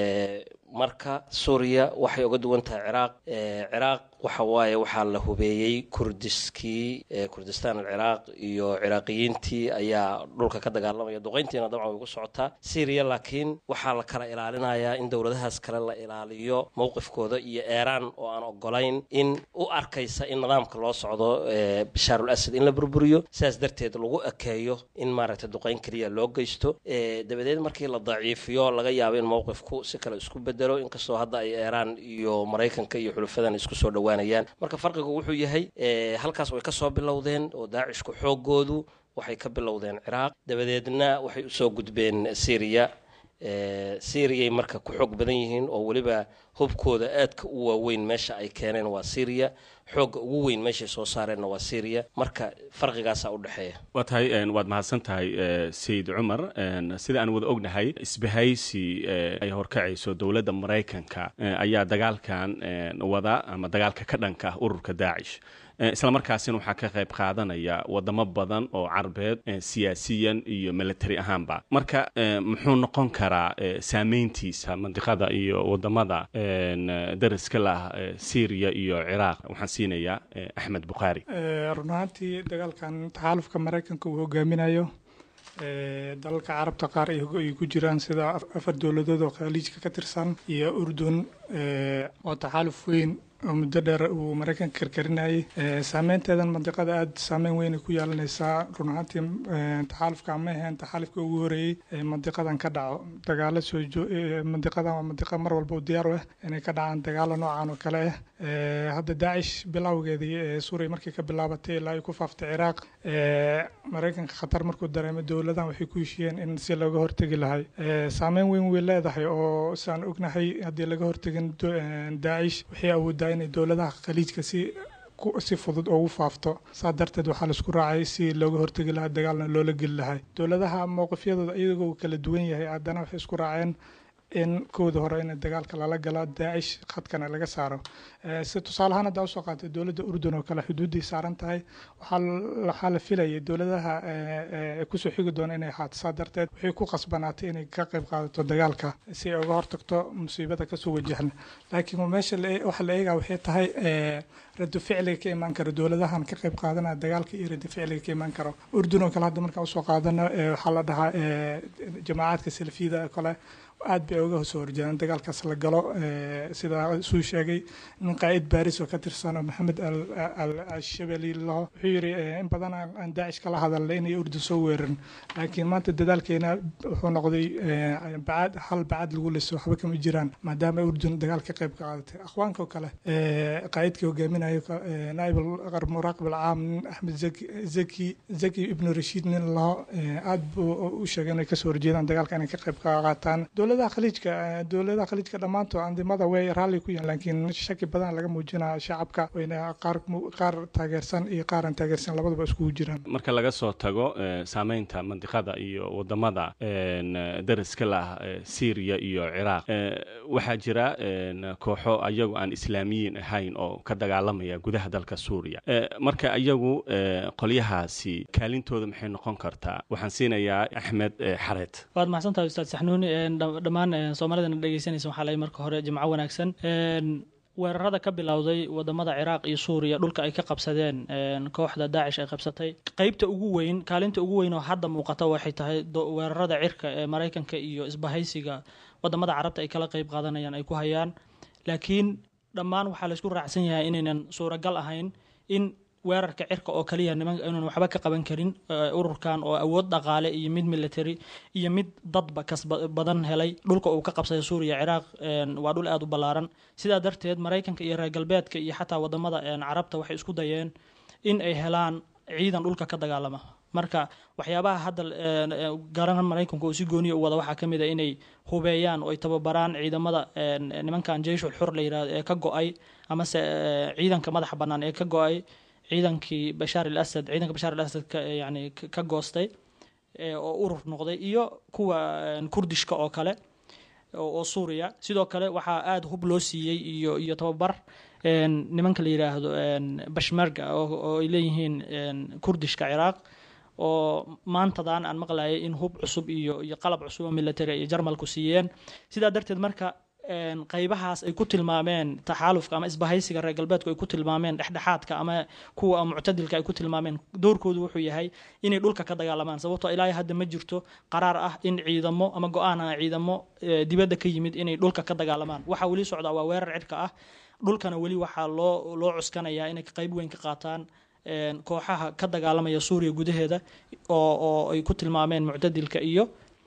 S7: marka suuriya waxay uga duwan tahay ciraaq ciraaq waxa waaye waxaa la hubeeyey kurdiskii kurdistaan alciraaq iyo ciraaqiyiintii ayaa dhulka ka dagaalamaya duqayntiina dabcan way ku socotaa syriya laakiin waxaa la kala ilaalinayaa in dowladahaas kale la ilaaliyo mowqifkooda iyo eeraan oo aan ogolayn in u arkaysa in nidaamka loo socdo bashaarul asad in la burburiyo sidaas darteed lagu ekeeyo in maaragtay duqayn keliya loo geysto dabadeed markii la daciifiyo laga yaabo in mowqifku si kale isku bedelo inkastoo hadda ay eeraan iyo maraykanka iyo xulufadan isku soo dhowaanayaan marka farqigu wuxuu yahay halkaas way ka soo bilowdeen oo daacishku xoogoodu waxay ka bilowdeen ciraaq dabadeedna waxay usoo gudbeen syriya syriyaay marka ku xoog badan yihiin oo weliba hubkooda aadka u waaweyn meesha ay keeneen waa syriya xoogga ugu weyn meeshay soo saareenna waa syriya marka farqigaasaa u dhexeeya
S6: waa tahay waad mahadsan tahay sayid cumar sida aan wada ognahay isbahaysi ay horkacayso dowladda maraykanka ayaa dagaalkan wada ama dagaalka ka dhanka ah ururka daacish isla markaasina waxaa ka qayb qaadanaya wadamo badan oo carbeed siyaasiyan iyo military ahaanba marka muxuu noqon karaa saameyntiisa mandiqada iyo wadamada dariska lah syriya iyo ciraaq waxaan siinayaa axmed bukhaari
S8: run ahaantii dagaalkan taxaalufka maraykanka uu hogaaminayo dalalka carabta qaar ay ku jiraan sida afar dowladood oo khaliijka ka tirsan iyo urdun oo taxaaluf weyn oo muddo dheer uu maraykanka karkarinayay saameynteedan mandiqada aada saameyn weyn ay ku yeelanaysaa run ahaantii taxaalufka ma aheen taxaalufka ugu horeeyey mandiqadan ka dhaco dagaalo soo mandiqadan waa mandiqa mar walba u diyaar u ah inay ka dhacaan dagaalo noocan oo kale ah hadda daacish bilowgeedii suuriya markii ka bilaabatay ilaa ay ku faaftay ciraaq maraykanka khatar markuu dareemay dowladahan waxay ku heshiyeen in si looga hortegi lahay saameyn weyn way leedahay oo saan ognahay haddii laga hortegin daacish waxay awoodaa inay dowladaha khaliijka si si fudud ugu faafto saa darteed waxaa laisku raacay si looga hortegi lahaa dagaalna loola geli lahay dowladaha mowqifyadooda iyagoo kala duwan yahay haddana waxay isku raaceen in kooda hore in dagaalka lala galo daacish khadkana laga saaro si tusaalehaan hadda usoo qaatay dowladda urdun oo kale xuduuday saaran tahay waxaa la filayay dowladaha kusoo xigi doona inay ahaato saa darteed waxay ku qasbanaatay inay ka qayb qaadato dagaalka si ay uga hortagto musiibada kasoo wajahna laakiin meesha waxa la eegaa waxay tahay rado ficliga ka imaan karo dowladahan ka qayb qaadanaya dagaalka iyo rado ficliga ka imaan karo urdun oo kale hadda markaan usoo qaadano waxaa la dhahaa jamaacadka salafiyada oo kale aad bay uga soo horjeedaan dagaalkaas la galo sidaa suu sheegay nin qaa'id baaris oo ka tirsan oo maxamed al-shabeli laho wuxuu yidhi in badan aan daacish kala hadalnay inay urdun soo weerarin laakiin maanta dadaalkeena wuxuu noqday bacad hal bacad lagu liso waxba kama jiraan maadaama urdun dagaal ka qayb ka qaadatay akhwaanka oo kale qaa'idkii hogaaminayo naaib muraaqib alcaam nin axmed zaki zaki ibnu rashiid nin laho aad buu u sheegay inay kasoo horjeedaan dagaalka inay ka qayb ka qaataan dowladaha khaliijka dowladaha khaliijka dhammaantood andimada way raalli ku yihiin laakiin shaki badan laga muujinaa shacabka wayna qaar qaar taageersan iyo qaar aan taageersan labaduba iskugu jiraan
S6: marka laga soo tago saameynta mandiqada iyo wadamada dariska lah syriya iyo ciraaq waxaa jira kooxo ayagu aan islaamiyiin ahayn oo ka dagaalamaya gudaha dalka suuriya marka ayagu qolyahaasi kaalintooda maxay noqon kartaa waxaan siinayaa axmed xareed
S9: waad mahadsantahay ustaad saxnuuni dhammaan soomaalidana dhegeysanaysa waxaa lay marka hore jimco wanaagsan weerarada ka bilowday wadamada ciraaq iyo suuriya dhulka ay ka qabsadeen kooxda daacish ay qabsatay qeybta ugu weyn kaalinta ugu weyn oo hadda muuqata waxay tahay weerarada cirka ee maraykanka iyo isbahaysiga wadamada carabta ay kala qeyb qaadanayaan ay ku hayaan laakiin dhammaan waxaa laysku raacsan yahay inaynan suuragal ahayn in weerarka cirka oo kaliya niman inaan waxba ka qaban karin ururkan oo awood dhaqaale iyo mid military iyo mid dadba kas badan helay dhulka uu ka qabsaday suuriya ciraaq waa dhul aada u ballaaran sidaa darteed maraykanka iyo reer galbeedka iyo xataa wadamada carabta waxay isku dayeen in ay helaan ciidan dhulka ka dagaalama marka waxyaabaha hadda garan maraykanku uu si gooniya u wada waxaa ka mid a inay hubeeyaan oo ay tababaraan ciidamada nimankan jeyshul xur la yirahdo ee ka go-ay amase ciidanka madaxa bannaan ee ka go-ay ciidankii bashaar al asad ciidanka bashaar al asad yani ka goostay oo urur noqday iyo kuwa kurdishka oo kale oo suuriya sidoo kale waxaa aada hub loo siiyey iyo iyo tababar nimanka la yiraahdo bashmerga oo ay leeyihiin kurdishka ciraaq oo maantadan aan maqlayay in hub cusub iyo iyo qalab cusub oo military iyo jarmalku siiyeen sidaa darteed marka qaybahaas ay ku tilmaameen taxaalufka ama isbahaysiga reer galbeedku ay ku tilmaameen dhexdhexaadka ama kuwa muctadilka ay ku tilmaameen doorkoodu wuxuu yahay inay dhulka ka dagaalamaan sababtoo ilaahay hadda ma jirto qaraar ah in ciidamo ama go-aan ah ciidamo dibadda ka yimid inay dhulka ka dagaalamaan waxaa weli socdaa waa weerar cirka ah dhulkana weli waxaa loo loo cuskanayaa inay qayb weyn ka qaataan kooxaha ka dagaalamaya suuriya gudaheeda oo oo ay ku tilmaameen muctadilka iyo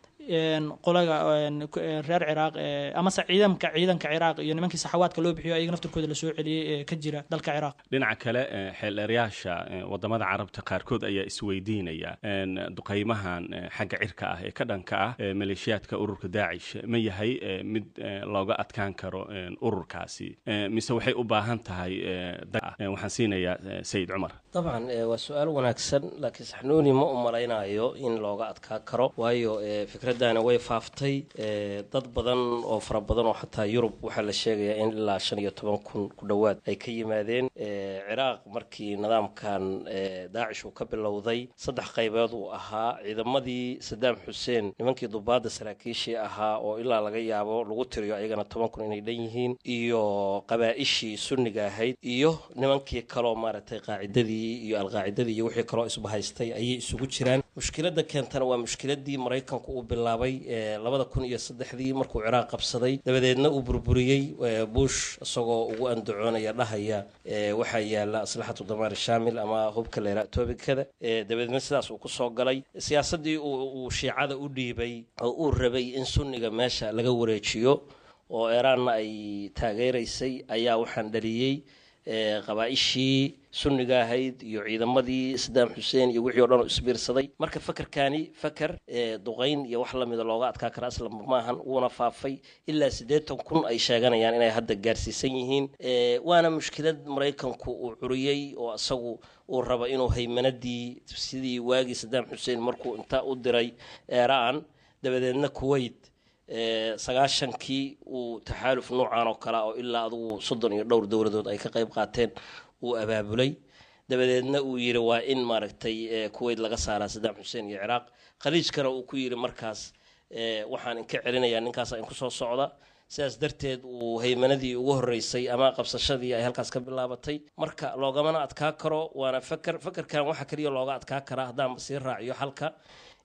S9: qolaga reer ciraaq amase ciidamka ciidanka ciraaq iyo nimankii saxawaadka loo bixiyo ayaga naftirkooda lasoo celiyey ee ka jira dalka ciraaq
S6: dhinaca kale xeeldheeryaasha wadamada carabta qaarkood ayaa isweydiinaya duqeymahan xagga cirka ah ee ka dhanka ah maleeshiyaadka ururka daacish ma yahay mid looga adkaan karo ururkaasi mise waxay u baahan tahay waxaan siinayaa sayid cumar
S7: dabcan waa su-aal wanaagsan laakiin saxnuuni ma u malaynayo in looga adkaa karo waayo fikraddaani way faaftay dad badan oo fara badan oo xataa yurub waxaa la sheegayaa in ilaa shan iyo toban kun ku dhowaad ay ka yimaadeen ciraaq markii nidaamkan daacish uu ka bilowday saddex qaybood uu ahaa ciidamadii sadaam xuseen nimankii dubaadda saraakiishii ahaa oo ilaa laga yaabo lagu tiriyo ayagana toban kun inay dhan yihiin iyo qabaa-ishii sunniga ahayd iyo nimankii kaloo maaragtay qaacidadii iyo alqaacidadii iyo wixii kaloo isbahaystay ayay isugu jiraan mushkiladda keentana waa mushkiladii maraykanku uu bilaabay labada kun iyo saddexdii markuu ciraaq qabsaday dabadeedna uu burburiyey bush isagoo ugu andacoonaya dhahaya waxaa yaala aslaxatu damaar shaamil ama hubka leera toobikada dabadeedna sidaas uu kusoo galay siyaasaddii uu shiicada u dhiibay oo uu rabay in sunniga meesha laga wareejiyo oo eeraanna ay taageeraysay ayaa waxaan dhaliyey qabaa-ishii sunniga ahayd iyo ciidamadii sadaam xuseen iyo wixii o dhan oo isbiirsaday marka fakerkani faker duqayn iyo wax lamida looga adkaa kara aslan maahan wuuna faafay ilaa siddeetan kun ay sheeganayaan inay hadda gaarsiisan yihiin waana mushkilad maraykanku uu curiyey oo isagu uu rabo inuu haymanadii sidii waagii sadaam xuseen markuu intaa u diray eeraan dabadeedna kuwait sagaashankii uu taxaaluf noocan oo kale oo ilaa adugu soddon iyo dhowr dowladood ay ka qayb qaateen uu abaabulay dabadeedna uu yidhi waa in maaragtay kuweyt laga saaraa sadaam xuseen iyo ciraaq khaliijkana uu ku yidhi markaas waxaan inka celinayaa ninkaasa inku soo socda sidaas darteed uu haymanadii ugu horeysay ama qabsashadii ay halkaas ka bilaabatay marka loogamana adkaa karo waana faker fakerkan waxaa keliya looga adkaa karaa haddaanba sii raaciyo halka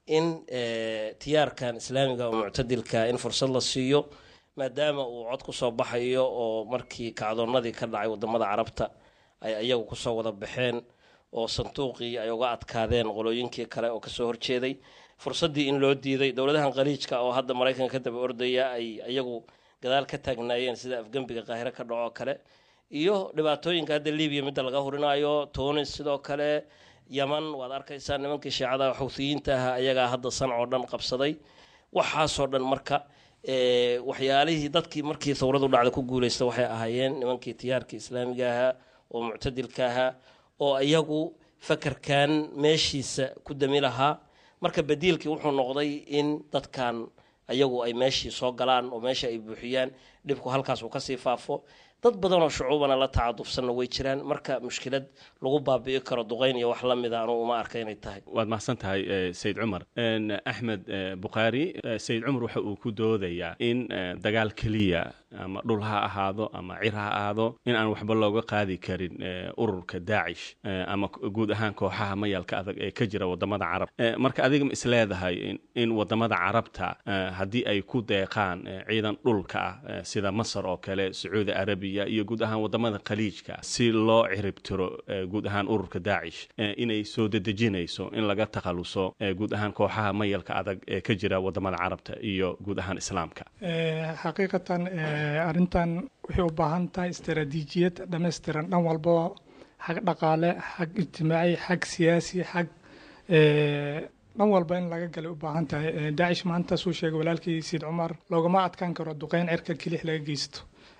S7: in tiyaarkan islaamiga oo muctadilka in fursad la siiyo maadaama uu cod kusoo baxayo oo markii kacdoonnadii ka dhacay wadamada carabta ay iyagu kusoo wada baxeen oo sanduuqii ay uga adkaadeen qolooyinkii kale oo kasoo horjeeday fursaddii in loo diiday dowladahan khaliijka oo hadda maraykanka ka daba ordaya ay iyagu gadaal ka taagnaayeen sida afgembiga qaahiro ka dhaco kale iyo dhibaatooyinka hadda libiya midda laga hurinayo tunis sidoo kale yaman waad arkaysaa nimankii shiicada xuuthiyiinta ahaa ayagaa hadda sanc oo dhan qabsaday waxaasoo dhan marka waxyaalihii dadkii markii thawradu dhacda ku guuleysta waxay ahaayeen nimankii tiyaarkii islaamiga ahaa oo muctadilka ahaa oo iyagu fakarkan meeshiisa ku dami lahaa marka badiilkii wuxuu noqday in dadkan ayagu ay meeshii soo galaan oo meesha ay buuxiyaan dhibku halkaas uu kasii faafo dad badanoo shucuubana la tacadufsanna way jiraan marka mushkilad lagu baabi'i karo duqayn iyo wax la mida anugu uma arka inay tahay
S6: waad mahadsan tahay sayid cumar axmed bukhaari sayid cumar waxa uu ku doodayaa in dagaal keliya ama dhul ha ahaado ama cir ha ahaado in aan waxba looga qaadi karin ururka daacish ama guud ahaan kooxaha mayalka adag ee ka jira wadamada carab marka adiga ma isleedahay in wadamada carabta haddii ay ku deeqaan ciidan dhulka ah sida masar oo kale sacuudi arabiya iyo guud ahaan wadamada khaliijka si loo ciribtiro guud ahaan ururka daacish inay soo dedejinayso in laga takhaluso guud ahaan kooxaha mayalka adag ee ka jira wadamada carabta iyo guud ahaan islaamka
S8: xaqiiqatan arrintan waxay u baahan tahay istaraatiijiyad dhammaystiran dhan walbaba xag dhaqaale xag ijtimaaci xag siyaasi xag dhan walba in laga galay u baahan tahay daacish maanta suu sheegay walaalkii siid cumar loogama adkaan karo duqeyn cirka kelix laga geysto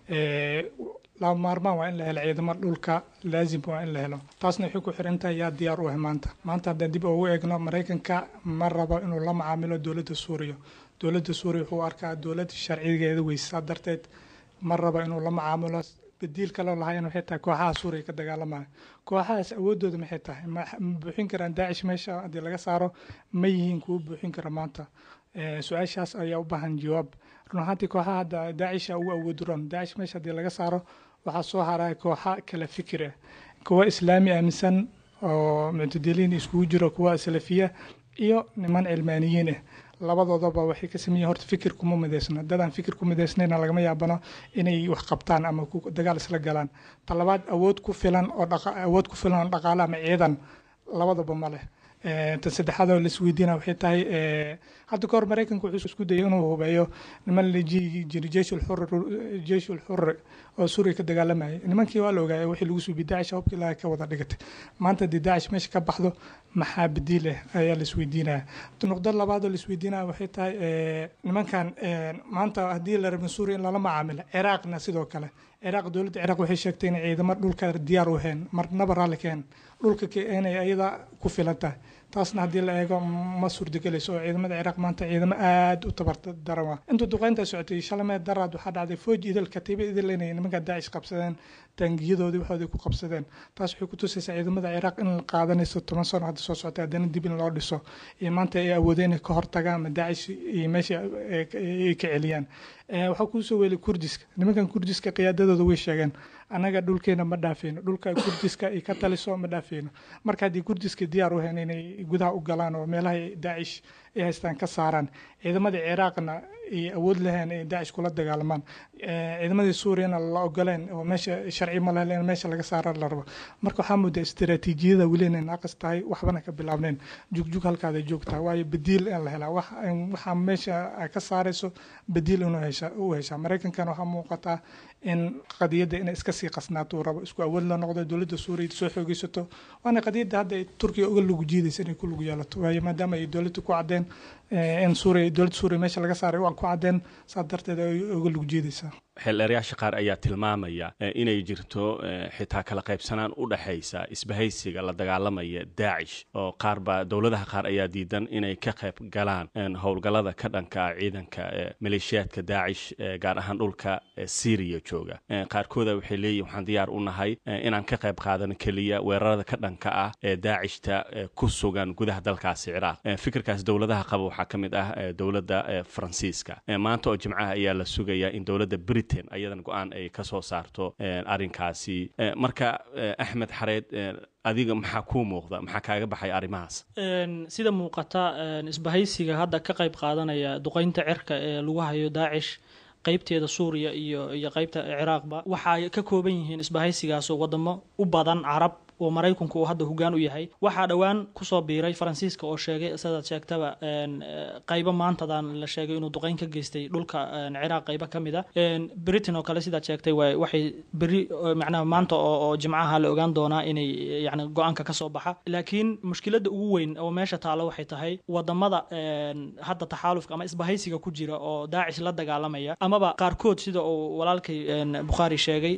S8: laba maarmaan waa in la helo ciidamo dhulka laazim waa in la helo taasna waxay ku xiran tahay yaa diyaar u ah maanta maanta haddaan dib ugu eegno maraykanka ma rabo inuu la macaamilo dowladda suuriya dowladda suuriya wuxuu arkaa dowlad sharcigeeda weysaa darteed ma rabo inuu la macaamilo badiil kaloo lahayn waxay tahay kooxaha suuriya ka dagaalamaya kooxahaas awoodooda maxay tahay ma buuxin karaan daacish meesha haddii laga saaro ma yihiin kuwa buuxin kara maanta su-aashaas ayaa u baahan jawaab run ahaantii kooxaha hadda daacisha ugu awooduran daacish meesha haddii laga saaro waxaa soo haraya kooxa kala fikir ah kuwa islaami aaminsan oo muctadiliin iskugu jiro kuwa salafiya iyo niman cilmaaniyiin ah labadoodaba waxay ka sameeyeen horta fikir kuma midaysna dadaan fikir ku midaysnayna lagama yaabano inay wax qabtaan ama dagaal isla galaan talabaad awood ku filan oo awood ku filan oo dhaqaale ama ciidan labadaba ma leh tan saddexaad oo laisweydiina waxay tahay hadda kahor maraykanka wuxuu isku dayay inuu hubeeyo niman la jiri jeyshul xurri oo suuriya ka dagaalamayay nimankii waa la ogaayay wixii lagu suubi daacish hubka ilaaha ka wada dhigatay maanta haddii daacish meesha ka baxdo maxaa badiil ah ayaa laisweydiinaya nuqdo labaad oo laisweydiinaya waxay tahay nimankan maanta haddii la rabin suuriya in lala macaamilo ciraaqna sidoo kale ciraaq dowladda ciraaq waxay sheegtay inay ciidamo dhulka diyaar u heen marnaba raalli keen dhulka inay ayada ku filan tahay taasna haddii la eego ma suurtagelayso oo ciidamada ciraaq maanta ciidamo aada u tabardaran waa intuu duqeynta socotay shalamee daraad waxaa dhacday fooj idil katiiba idil inay nimanka daacish qabsadeen taangiyadoodii waxoodii ku qabsadeen taas waxay ku tusaysaa ciidamada ciraaq in la qaadanayso toban sano hadda soo socotay haddana dib in loo dhiso iyo maanta ay awoodeen inay ka hortagaan ama daacish iyo meesha ay ka celiyaan waxaa kuusoo weelay kurdiska nimankan kurdiska qiyaadadooda way sheegeen annaga dhulkeena ma dhaafeyno dhulka kurdiska ay ka taliso ma dhaafeyno marka haddii kurdiska diyaar u heen inay gudaha u galaan oo meelaha daacish ay haystaan ka saaraan ciidamadii ciraaqna ay awood laheen ay daacish kula dagaalamaan ciidamadii suuriyana la ogoleen oo meesha sharci ma lehleen meesha laga saara la rabo marka waxaa moodaa istaraatiijiyada weli inay naaqis tahay waxbana ka bilaabneen jugjug halkaada joogtaa waayo badiil in la helaa waxaa meesha ka saarayso badiil inuu hesha u heshaa maraykankana waxaa muuqataa in qadiyadda inay iska sii qasnaato uu rabo isku awood la noqdo dowladda suuriya soo xoogeysato waana qadiyadda hadda ay turkiya uga lugu jiidaysa inay ku lugu yeelato waayo maadaama ay dowladda ku caddeen in suuriya dowladda suuriya meesha laga saaray waa ku caddeen saas darteed ay uga lugu jiidaysaa
S6: xeeldheeryaasha qaar ayaa tilmaamaya inay jirto xitaa kala qaybsanaan u dhexaysa isbahaysiga la dagaalamaya daacish oo qaar baa dowladaha qaar ayaa diidan inay ka qayb galaan howlgallada ka dhanka ah ciidanka maleeshiyaadka daacish gaar ahaan dhulka syriya jooga qaarkooda waxay leeyihin waxaan diyaar u nahay inaan ka qayb qaadano keliya weerarada ka dhanka ah ee daacishta ku sugan gudaha dalkaasi ciraaq fikirkaas dowladaha qaba waxaa ka mid ah dowladda faransiiska maanta oo jimcaha ayaa la sugayaa in dowladda britain ayadan go-aan ay ka soo saarto arrinkaasi marka axmed xareed adiga maxaa kuu muuqda maxaa kaaga baxay arrimahaas
S9: sida muuqata isbahaysiga hadda ka qayb qaadanaya duqeynta cirka ee lagu hayo daacish qaybteeda suuriya iyo iyo qaybta ciraaqba waxay ka kooban yihiin isbahaysigaasoo wadamo u badan carab oo maraykanku uu hadda hogaan u yahay waxaa dhowaan kusoo biiray faransiiska oo sheegay sidaad sheegtaba qaybo maantadan la sheegay inuu duqeyn ka geystay dhulka ciraaq qaybo ka mid a britain oo kale sidaad sheegtay waxay beri macnaha maanta oo jimcaha la ogaan doonaa inay yani go-aanka kasoo baxa laakiin mushkiladda ugu weyn oo meesha taalo waxay tahay wadamada hadda taxaalufka ama isbahaysiga ku jira oo daacish la dagaalamaya amaba qaarkood sida uu walaalkay bukhaari sheegay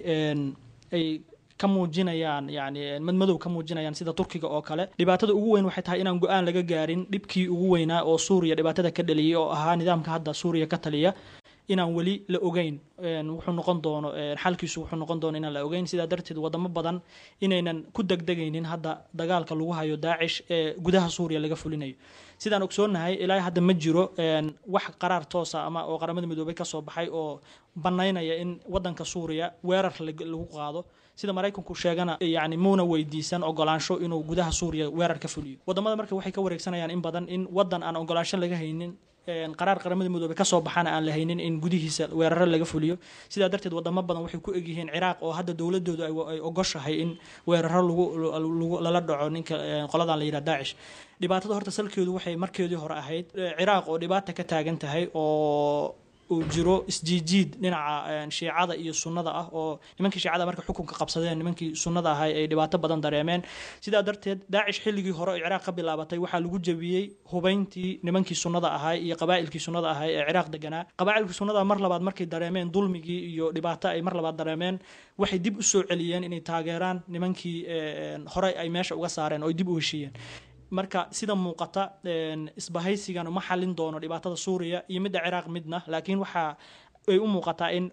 S9: ay ka muujinayaan yani madmadow ka muujinayaan sida turkiga oo kale dhibaatada ugu weyn waxay tahay inaan go-aan laga gaarin dhibkii ugu weynaa oo suuriya dhibaatada ka dhaliyay oo ahaa nidaamka hadda suuriya ka taliya inaan weli la ogeyn wuxuu noqon doono xalkiisu wuxuu noqon doono inaan la ogeyn sidaa darteed wadamo badan inaynan ku degdegaynin hadda dagaalka lagu hayo daacish ee gudaha suuriya laga fulinayo sidaan ogsoonahay ilaa hadda ma jiro wax qaraar toosa ama oo qaramada midoobay kasoo baxay oo banaynaya in wadanka suuriya weerar lagu qaado sida maraykanku sheegana yani muuna weydiisan ogolaansho inuu gudaha suuriya weerar ka fuliyo wadamada marka waxay ka wareegsanayaan in badan in wadan aan ogolaansho laga haynin qaraar qaramada midoobey kasoo baxana aan la haynin in gudihiisa weeraro laga fuliyo sidaa darteed wadamo badan waxay ku egyihiin ciraaq oo hadda dowladoodu ay ogoshahay in weeraro lagu lala dhaco ninka qoladan la yidhaha daacish dhibaatada horta salkeedu waxay markeedii hore ahayd ciraaq oo dhibaata ka taagan tahay oo uu jiro isjiijiid dhinaca shiicada iyo sunnada ah oo nimankii shiicada marka xukunka qabsadeen nimankii sunnada ahay ay dhibaato badan dareemeen sidaa darteed daacish xilligii hore oo ciraaq ka bilaabatay waxaa lagu jebiyey hubayntii nimankii sunnada ahay iyo qabaa'ilkii sunnada ahay ee ciraaq deganaa qabaa'ilkii sunnada mar labaad markay dareemeen dulmigii iyo dhibaato ay mar labaad dareemeen waxay dib u soo celiyeen inay taageeraan nimankii horey ay meesha uga saareen oo ay dib u heshiiyeen marka sida muuqata isbahaysigan uma xalin doono dhibaatada suuriya iyo midda ciraaq midna laakiin waxa ay u muuqataa in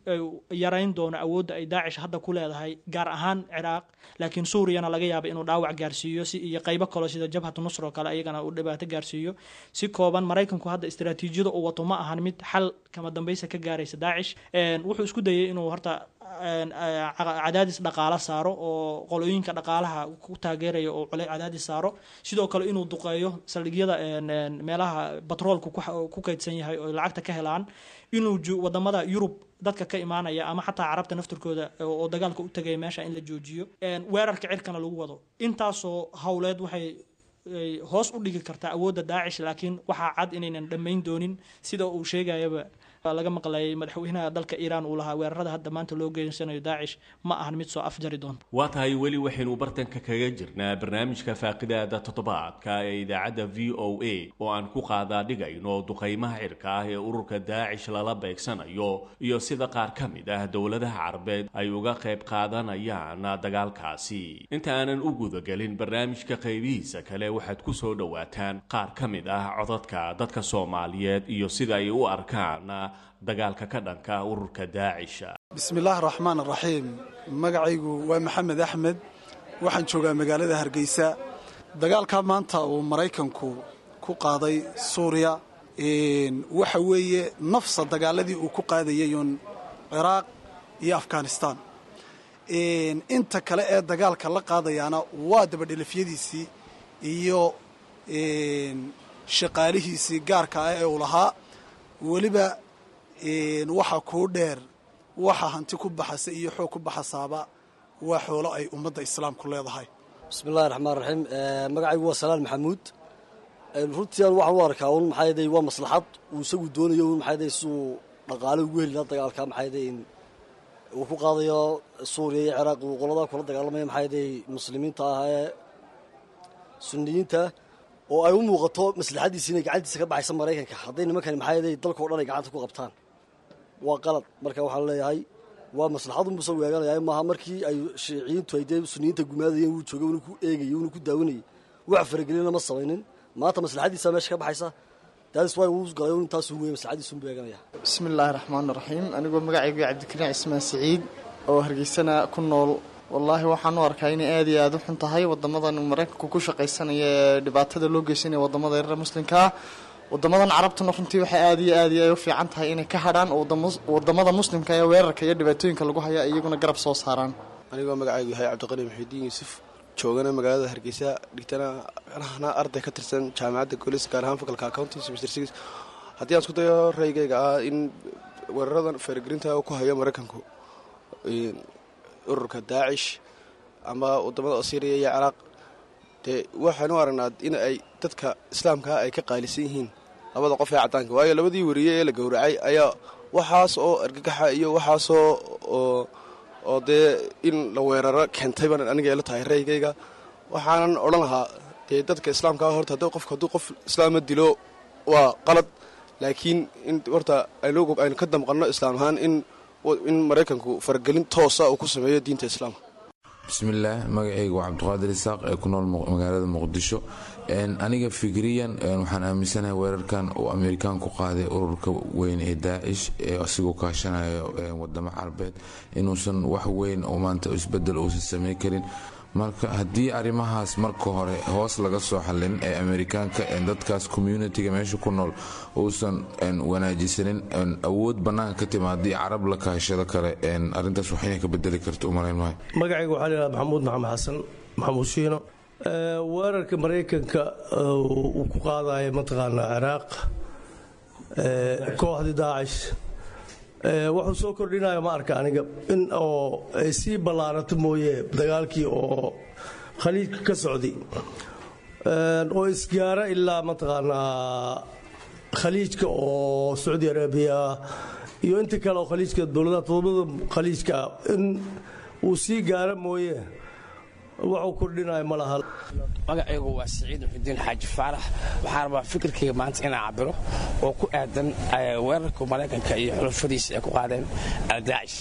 S9: yarayn doono awoodda ay daacish hadda ku leedahay gaar ahaan ciraaq laakiin suuriyana laga yaaba inuu dhaawac gaarsiiyo si iyo qaybo kaloo sida jabhatu nusr oo kale ayagana uu dhibaato gaarsiiyo si kooban maraykanku hadda istaraatiijiyada uu wato ma ahan mid xal kama dambaysa ka gaaraysa daacish wuxuu isku dayay inuu horta cadaadis dhaqaalo saaro oo qolooyinka dhaqaalaha ku taageeraya oo cule cadaadis saaro sidoo kale inuu duqeeyo saldhigyada meelaha batroolku ku kaydsan yahay oo lacagta ka helaan inuu wadamada yurub dadka ka imaanaya ama xataa carabta naftirkooda oo dagaalka u tagaya meesha in la joojiyo weerarka cirkana lagu wado intaasoo howleed waxay hoos u dhigi kartaa awoodda daacish laakiin waxaa cad inaynan dhammayn doonin sida uu sheegayaba laga maqlayay madaxweynaha dalka iiraan uu lahaa weerarada hadda maanta loo geysanayo daacish ma ahan mid soo afjari doonta
S6: waa tahay weli waxaynu bartanka kaga jirnaa barnaamijka faaqidaada toddobaadka ee idaacadda v o a oo aan ku qaadaa dhigayno duqaymaha cirka ah ee ururka daacish lala beegsanayo iyo sida qaar ka mid ah dowladaha carabeed ay uga qayb qaadanayaan dagaalkaasi inta aanan u gudagelin barnaamijka qaybihiisa kale waxaad ku soo dhowaataan qaar ka mid ah codadka dadka soomaaliyeed iyo sida ay u arkaan dagaalka ka dhanka ururka daacisha
S10: bismillaahi raxmaan raxiim magacaygu waa maxamed axmed waxaan joogaa magaalada hargeysa dagaalkaa maanta uu maraykanku ku qaaday suuriya waxa weeye nafsa dagaaladii uu ku qaadayay uun ciraaq iyo afghanistaan inta kale ee dagaalka la qaadayaana waa dabadhelafyadiisii iyo shaqaalihiisii gaarka ah ee uu lahaa weliba waxa kuu dheer waxa hanti ku baxasa iyo xoog ku baxasaaba waa xoolo ay ummadda islaamku leedahay
S11: bismillahi raxmaan raxiim magacaygu waa salaan maxamuud runtii aan waxaan u arkaa un maxaaday waa maslaxad uu isagu doonayo un maxaaday siduu dhaqaale ugu heli lahaa dagaalka maxaaday uu ku qaadayo suuriya iyo ciraaq uu qoladaa kula dagaalamaya maxaaday muslimiinta ah ee suniyiinta oo ay u muuqato maslaxadiisi inay gacantiisa ka baxaysa maraykanka hadday nimankani maxaaday dalkao dhan ay gacanta ku qabtaan waa qalad marka waxaan leeyahay waa maslaxadunbu isagu eeganaya maaha markii ay shiiciyiintu ay dee suniyiinta gumaadayeen wuu joogay unu ku eegayay unu ku daawanayay wax faragelina ma samaynin maanta maslaxadiisa meesha ka baxaysa daadis waa uu galay un intaasu weeye maslaxadiisunbu eeganaya
S12: bismi illaahi raxmaan raxiim anigoo magacaygu cabdikariin cismaan siciid oo hargeysana ku nool wallaahi waxaan u arkaa inay aada iyo aada u xun tahay wadamadan maraykanku ku shaqaysanaya ee dhibaatada loo geysanaya wadamada reer muslimka ah wadamadan carabtuna runtii waxay aad iyo aad iyo ay u fiican tahay inay ka hadhaan oo wadamada muslimka ee weerarka iyo dhibaatooyinka lagu haya iyaguna garab soo saaraan
S13: anigoo magacaygu yahay cabdiqani maxuudiin yuusuf joogana magaalada hargeysa dhigtana ahna arday ka tirsan jaamacadda golis gaar ahaan fakalka accounting semester six haddii aan isku dayo raygayga ah in weeraradan feergelinta ku hayo maraykanku ururka daacish ama wadamada syriya iyo ciraaq dee waxaanu aragnaa in ay dadka islaamkaa ay ka qaalisan yihiin labada qof ee caddaanka waayo labadii wariye ee la gowracay ayaa waxaas oo argagaxa iyo waxaasoo oo dee in la weeraro keentay baan aniga ila tahay raygayga waxaanan odhan lahaa dee dadka islaamkaa horta haddii qofka hadduu qof islaama dilo waa qalad laakiin in horta aynu ka damqanno islaam ahaan in in maraykanku faragelin toosa uu ku sameeyo diinta islaamka
S14: bismillaah magacayga waa cabdiqaadir isaaq ee ku nool magaalada muqdisho aniga fikriyan waxaan aaminsanahay weerarkan uu amerikaan ku qaaday ururka weyn ee daacish ee asigoo kaashanayo wadamo carabeed inuusan wax weyn oo maanta isbedel uusan samayn karin marka haddii arrimahaas marka hore hoos laga soo xallin ee amerikaanka dadkaas communitiga meesha ku nool uusan wanaajisanin awood bannaanka ka timaadii carab la kaashado kale arrintaas wax inay ka bedeli karto umalayn maayo
S15: magacayga waxaa la yidhahda maxamuud maxamed xasan maxamuud shiino weerarka maraykanka uu ku qaadaya mataqaanaa ciraaq kooxdii daacish wuxuu soo kordhinaya ma arka aniga in oo ay sii ballaarato mooye dagaalkii oo khaliijka ka socday oo isgaara ilaa mataqaanaa khaliijka oo sacuudi arabiya iyo inta kale oo khaliijka dowladaha todobada khaliijka in uu sii gaara mooye waxuu kordhinaya ma laha
S16: magacaygu waa siciid muxudiin xaaji faarax waxaa rabaa fikirkayga maanta inaan cabiro oo ku aadan weerarka maraykanka iyo xulafadiisa ay ku qaadeen aldaacish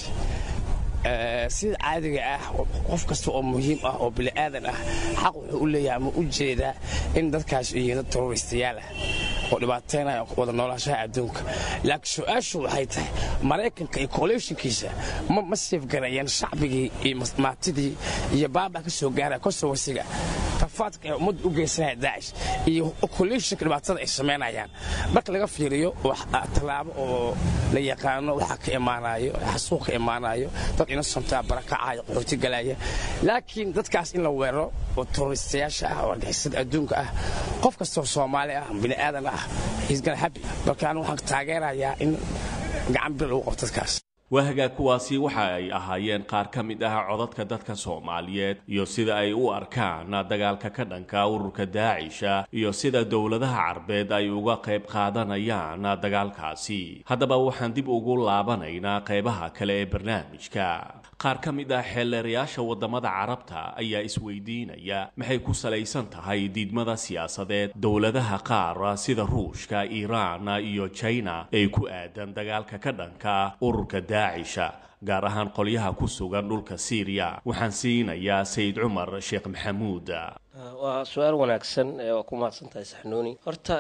S16: sida caadiga ah qof kasta oo muhiim ah oo bini'aadan ah xaq wuxuu u leeyahay ama u jeedaa in dadkaas yihiin dad terroristayaal ah oo dhibaataynaya wada noolaashaha adduunka laakiin su-aashu waxay tahay maraykanka iyo coalitionkiisa ma seefgarayeen shacbigii iyo maatidii iyo baaba ka soo gaara kosowasiga rafaadka ee ummadda u geysanaya daacish iyo coalitionka dhibaatada ay samaynayaan marka laga fiiriyo tallaabo oo la yaqaano waxa ka imaanayo xasuuq ka imaanayo dad innocenta barakacaya qaxooti galaya laakiin dadkaas in la weeraro oo terroristayaasha ah oo argixisada adduunka ah qof kastoo soomaali ah bini'aadan ah isgana habi marka anigu waxaan taageerayaa in gacan bir lagu qabto dadkaas
S6: waahagaa kuwaasi waxa ay ahaayeen qaar ka mid ah codadka dadka soomaaliyeed iyo sida ay u arkaan dagaalka ka dhanka ururka daacisha iyo sida dowladaha carbeed ay uga qayb qaadanayaan dagaalkaasi haddaba waxaan dib ugu laabanaynaa qaybaha kale ee barnaamijka qaar ka mid ah xeelleerayaasha waddamada carabta ayaa isweydiinaya maxay ku salaysan tahay diidmada siyaasadeed dowladaha qaar sida ruushka iiraan iyo jina ee ku aadan dagaalka ka dhanka ururka daacisha gaar ahaan qolyaha ku sugan dhulka siiriya waxaan siinayaa sayid cumar sheekh maxamuud
S7: waa su-aal wanaagsan waa ku mahadsan tahay saxnuuni horta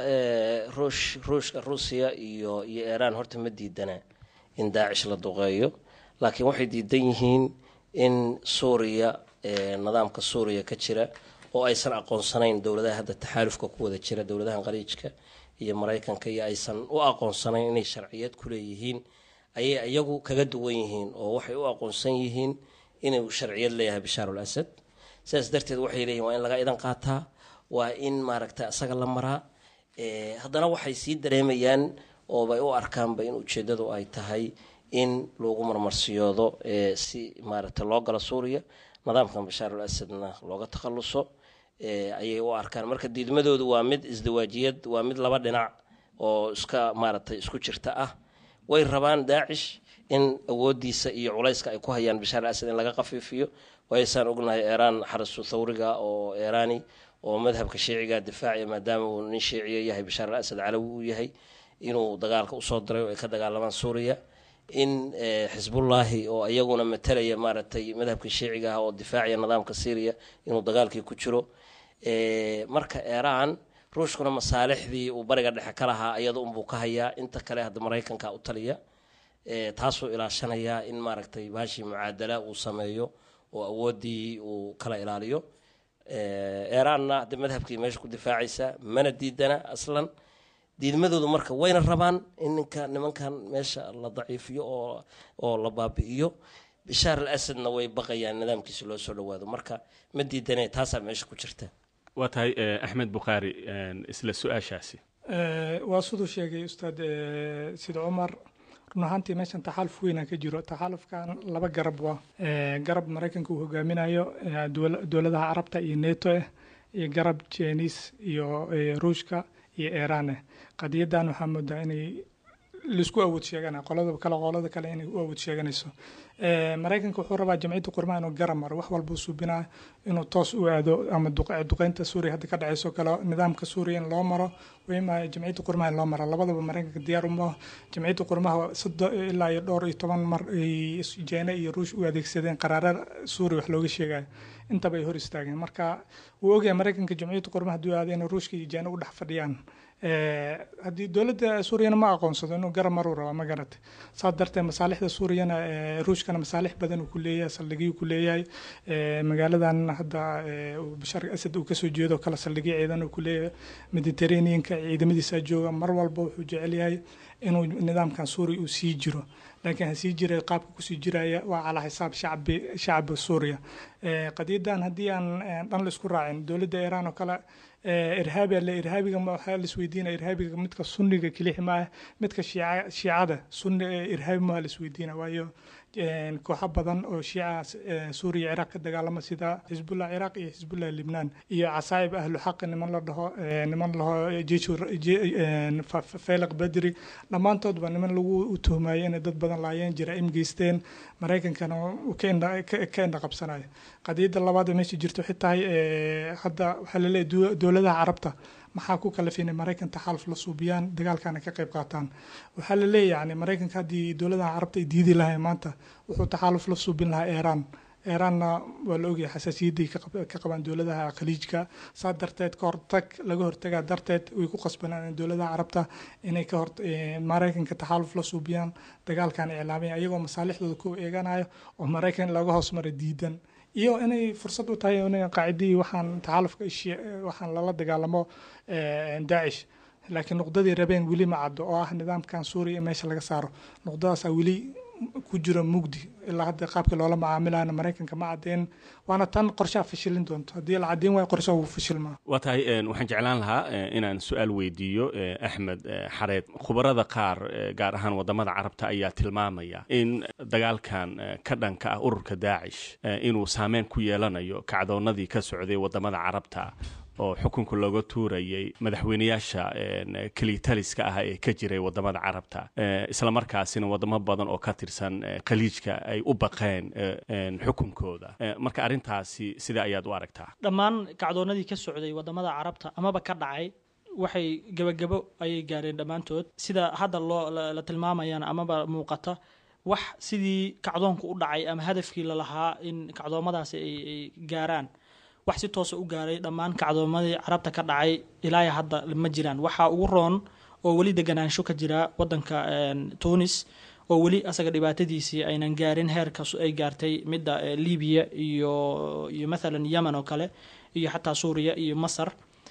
S7: ruush ruushka ruusiya iyo iyo iiraan horta ma diidana in daacish la duqeeyo laakiin waxay diidan yihiin in suuriya nidaamka suuriya ka jira oo aysan aqoonsanayn dowladaha hadda taxaalufka ku wada jira dowladahan qaliijka iyo maraykanka iyo aysan u aqoonsanayn inay sharciyad ku leeyihiin ayay iyagu kaga duwan yihiin oo waxay u aqoonsan yihiin inuu sharciyad leeyahay bashaar ul asad sidaas darteed waxay leeyihin waa in laga idan qaataa waa in maaragta isaga la maraa haddana waxay sii dareemayaan oobay u arkaanba in ujeedadu ay tahay in lagu marmarsiyoodo si maaragta loo galo suuriya nidaamkan bashaar ul asadna looga takhaluso ayay u arkaan marka diidmadoodu waa mid isdawaajiyad waa mid laba dhinac oo iska maaragtay isku jirta ah way rabaan daacish in awoodiisa iyo culayska ay ku hayaan bashaar asad in laga qafiifiyo waayasaan ognahay eeraan xarasu thawriga oo eeraani oo madhabka shiiciga difaaciya maadaama uu nin shiiciya yahay bashaar al asad calawi uu yahay inuu dagaalka usoo diray oo ay ka dagaalamaan suuriya in xisbullaahi oo iyaguna matalaya maaragtay madhabka shiiciga ah oo difaaciya nidaamka syriya inuu dagaalkii ku jiro marka eeraan ruushkuna masaalixdii uu bariga dhexe ka lahaa iyada unbuu ka hayaa inta kale hadda maraykanka u taliya taasuu ilaashanayaa in maaragtay baashii mucaadala uu sameeyo oo awooddii uu kala ilaaliyo eeraanna hadda madhabkii meesha ku difaacaysa mana diidana aslan diidmadoodu marka wayna rabaan in ninka nimankan meesha la daciifiyo oo oo la baabi'iyo bishaar al asadna way baqayaan nidaamkiisa loo soo dhawaado marka ma diidane taasaa meesha ku jirta
S6: waa tahay axmed bukhaari isla su-aashaasi
S8: waa siduu sheegay ustaad sida cumar run ahaantii meeshan taxaaluf weynaa ka jiro taxaalufkan laba garab waa garab maraykanka uu hogaaminayo dowladaha carabta iyo neto ah iyo garab jeniis iyo ruushka iyo iiraan ah qadiyadan waxaa moodaa inay laisku awood sheegana qolada kale qolada kale inay u awood sheeganayso maraykanka wuxuu rabaa jamciyadda qurmaha inuu garab maro wax walbuu suubinaa inuu toos u aado ama duqeynta suuriya hadda ka dhacayso kale nidaamka suuriya in loo maro wayma jamciyadda qurmaha in loo maro labadaba maraykanka diyaar uma jamciyadda qurmaha sodo ilaa iyo dhowr iyo toban mar ay jeene iyo ruush u adeegsadeen qaraara suuriya wax looga sheegayo intaba ay hor istaageen marka wuu ogyahay maraykanka jamciyadda qurmaha hadduu aado inay ruushka iyo jeene u dhex fadhiyaan haddii dowladda suuriyana ma aqoonsado inuu garab maruu rabaa ma garatay saas darteed masaalixda suuriyana ruushkana masaalix badan uu ku leeyahay saldhigyo ku leeyahay magaaladan hadda bashar asad uu kasoo jeedo kale saldhigyo ciidan uu ku leeyahay mediterraneanka ciidamadiisa jooga mar walba wuxuu jecel yahay inuu nidaamkan suuriya uu sii jiro laakiin ha sii jiray qaabka kusii jiraya waa calaa xisaab shacbi shacbi suuriya qadiyadan haddii aan dhan la isku raacin dowladda iiraan oo kale irhaabi alle irhaabiga waxaa la isweydiinaya irhaabiga midka sunniga kelixi maaha midka shiica shiicada sunni irhaabi maaha la isweydiina waayo kooxo badan oo shiica suuriya ciraaq ka dagaalama sida xisbullah ciraaq iyo xisbullah libnaan iyo casaa'ib ahlu xaqi niman la dhaho niman laho feelaq badri dhammaantoodba niman lagu tuhmayo inay dad badan laayeen jaraa'im geysteen maraykankana ka indha qabsanayo qadiyadda labaad ee meesha jirto waxay tahay hadda waxaa laleeyahay dowladaha carabta maxaa ku kalafay inay maraykan taxaaluf la suubiyaan dagaalkana ka qayb qaataan waxaa la leeyahay yani maraykanka haddii dowladaha carabta ay diidi lahayn maanta wuxuu taxaaluf la suubin lahaa iiraan iiraanna waa la ogyahay xasaasiyadday ka qabaan dowladaha khaliijka saa darteed ka hortag laga hortagaa darteed way ku qasbanaan dowladaha carabta inay ka hor maraykanka taxaaluf la suubiyaan dagaalkan iclaamaya iyagoo masaalixdooda ku eeganayo oo maraykan laga hoos mara diidan iyo inay fursad u tahay in qaacidii waxaan taxaalufka waxaan lala dagaalamo daacish laakiin nuqdadii rabeen weli ma caddo oo ah nidaamkan suuriya in meesha laga saaro nuqdadaasaa weli ku jiro mugdi ilaa hadda qaabkii loola macaamilayana maraykanka ma cadeen waana tan qorshaha fashilin doonto haddii la caddeyn waayo qorshaha wuu fashilmaa
S6: waa tahay waxaan jeclaan lahaa inaan su-aal weydiiyo axmed xareed khubarada qaar gaar ahaan wadamada carabta ayaa tilmaamaya in dagaalkan ka dhanka ah ururka daacish inuu saameyn ku yeelanayo kacdoonadii ka socday wadamada carabta oo xukunka looga tuurayay madaxweyneyaasha kelitaliska ah ee ka jiray wadamada carabta islamarkaasina wadamo badan oo ka tirsan khaliijka ay u baqeen xukunkooda marka arrintaasi sidee ayaad u aragtaa
S9: dhammaan kacdoonadii ka socday wadamada carabta amaba ka dhacay waxay gebagabo ayay gaareen dhammaantood sida hadda loo la tilmaamayana amaba muuqata wax sidii kacdoonku u dhacay ama hadafkii lalahaa in kacdoomadaasi ay gaaraan wax si toosa u gaaray dhammaan kacdoomadii carabta ka dhacay ilaa hadda ma jiraan waxaa ugu roon oo weli deganaansho ka jira wadanka tunis oo weli asaga dhibaatadiisii aynan gaarin heerka ay gaartay midda libiya iyo iyo mathalan yemen oo kale iyo xataa suuriya iyo masar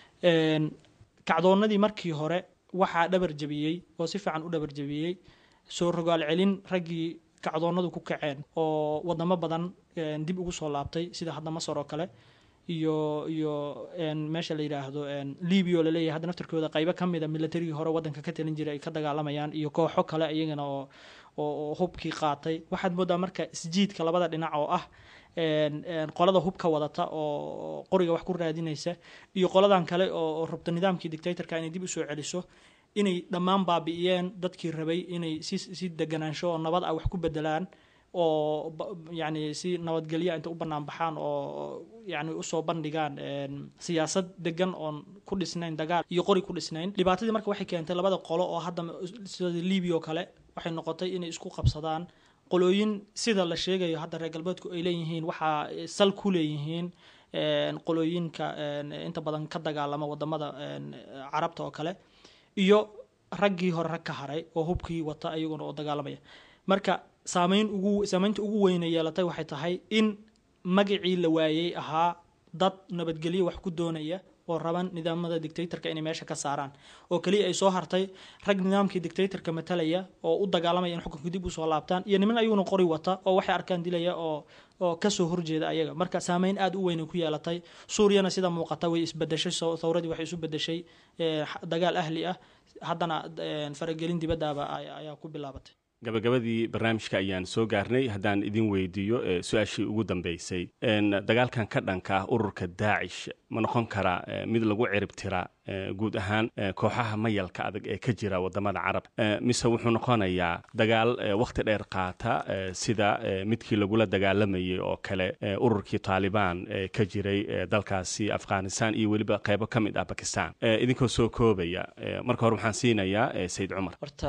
S9: kacdoonadii markii hore waxaa dhabar jabiyey oo si fiican u dhabar jabiyey soo rogaal celin raggii kacdoonadu ku kaceen oo wadamo badan dib ugu soo laabtay sida hadda masar oo kale iyo iyo meesha la yidhaahdo libia oo laleeyahay hadda naftarkooda qaybo ka mida militarigii hore wadanka ka talin jiray ay ka dagaalamayaan iyo kooxo kale iyagana oo oo hubkii qaatay waxaad moodaa marka isjiidka labada dhinac oo ah qolada hubka wadata oo qoriga wax ku raadinaysa iyo qoladan kale oo rabta nidaamkii dictatorka inay dib usoo celiso inay dhammaan baabi'iyeen dadkii rabay inay si si deganaansho oo nabad ah wax ku bedelaan oo yani si nabadgelya inta u banaan baxaan oo yani usoo bandhigaan siyaasad degan oon ku dhisnayn dagaal iyo qori ku dhisnayn dhibaatadii marka waxay keentay labada qolo oo hadda sida libia oo kale waxay noqotay inay isku qabsadaan qolooyin sida la sheegayo hadda reer galbeedku ay leeyihiin waxaa sal ku leeyihiin qolooyinka inta badan ka dagaalama wadamada carabta oo kale iyo raggii hore rag ka haray oo hubkii wata iyaguna oo dagaalamaya marka saameyn ugu saameynta ugu weyna yeelatay waxay tahay in magacii la waayey ahaa dad nabadgelyo wax ku doonaya oo raban nidaamada dictatorka inay meesha ka saaraan oo keliya ay soo hartay rag nidaamkii dictatorka matalaya oo u dagaalamaya in xukunka dib usoo laabtaan iyo niman ayaguna qori wata oo waxay arkaan dilaya oo oo kasoo horjeeda ayaga marka saameyn aada u weyn ku yeelatay suuriyana sida muuqata way isbedeshay thawradii waxay isu bedeshay dagaal ahli ah haddana faragelin dibadaaba ayaa ku bilaabatay
S6: gabagabadii barnaamijka ayaan soo gaarnay haddaan idin weydiiyo su-aashii ugu dambeysay dagaalkan ka dhanka ah ururka daacish ma noqon karaa mid lagu cirib tira guud ahaan kooxaha mayalka adag ee ka jira wadamada carab mise wuxuu noqonayaa dagaal wakhti dheer qaata sida midkii lagula dagaalamayay oo kale ururkii taalibaan ka jiray dalkaasi afghanistan iyo weliba qeybo ka mid ah bakistan idinkoo soo koobaya marka hore waxaan siinayaa sayid cumar
S7: horta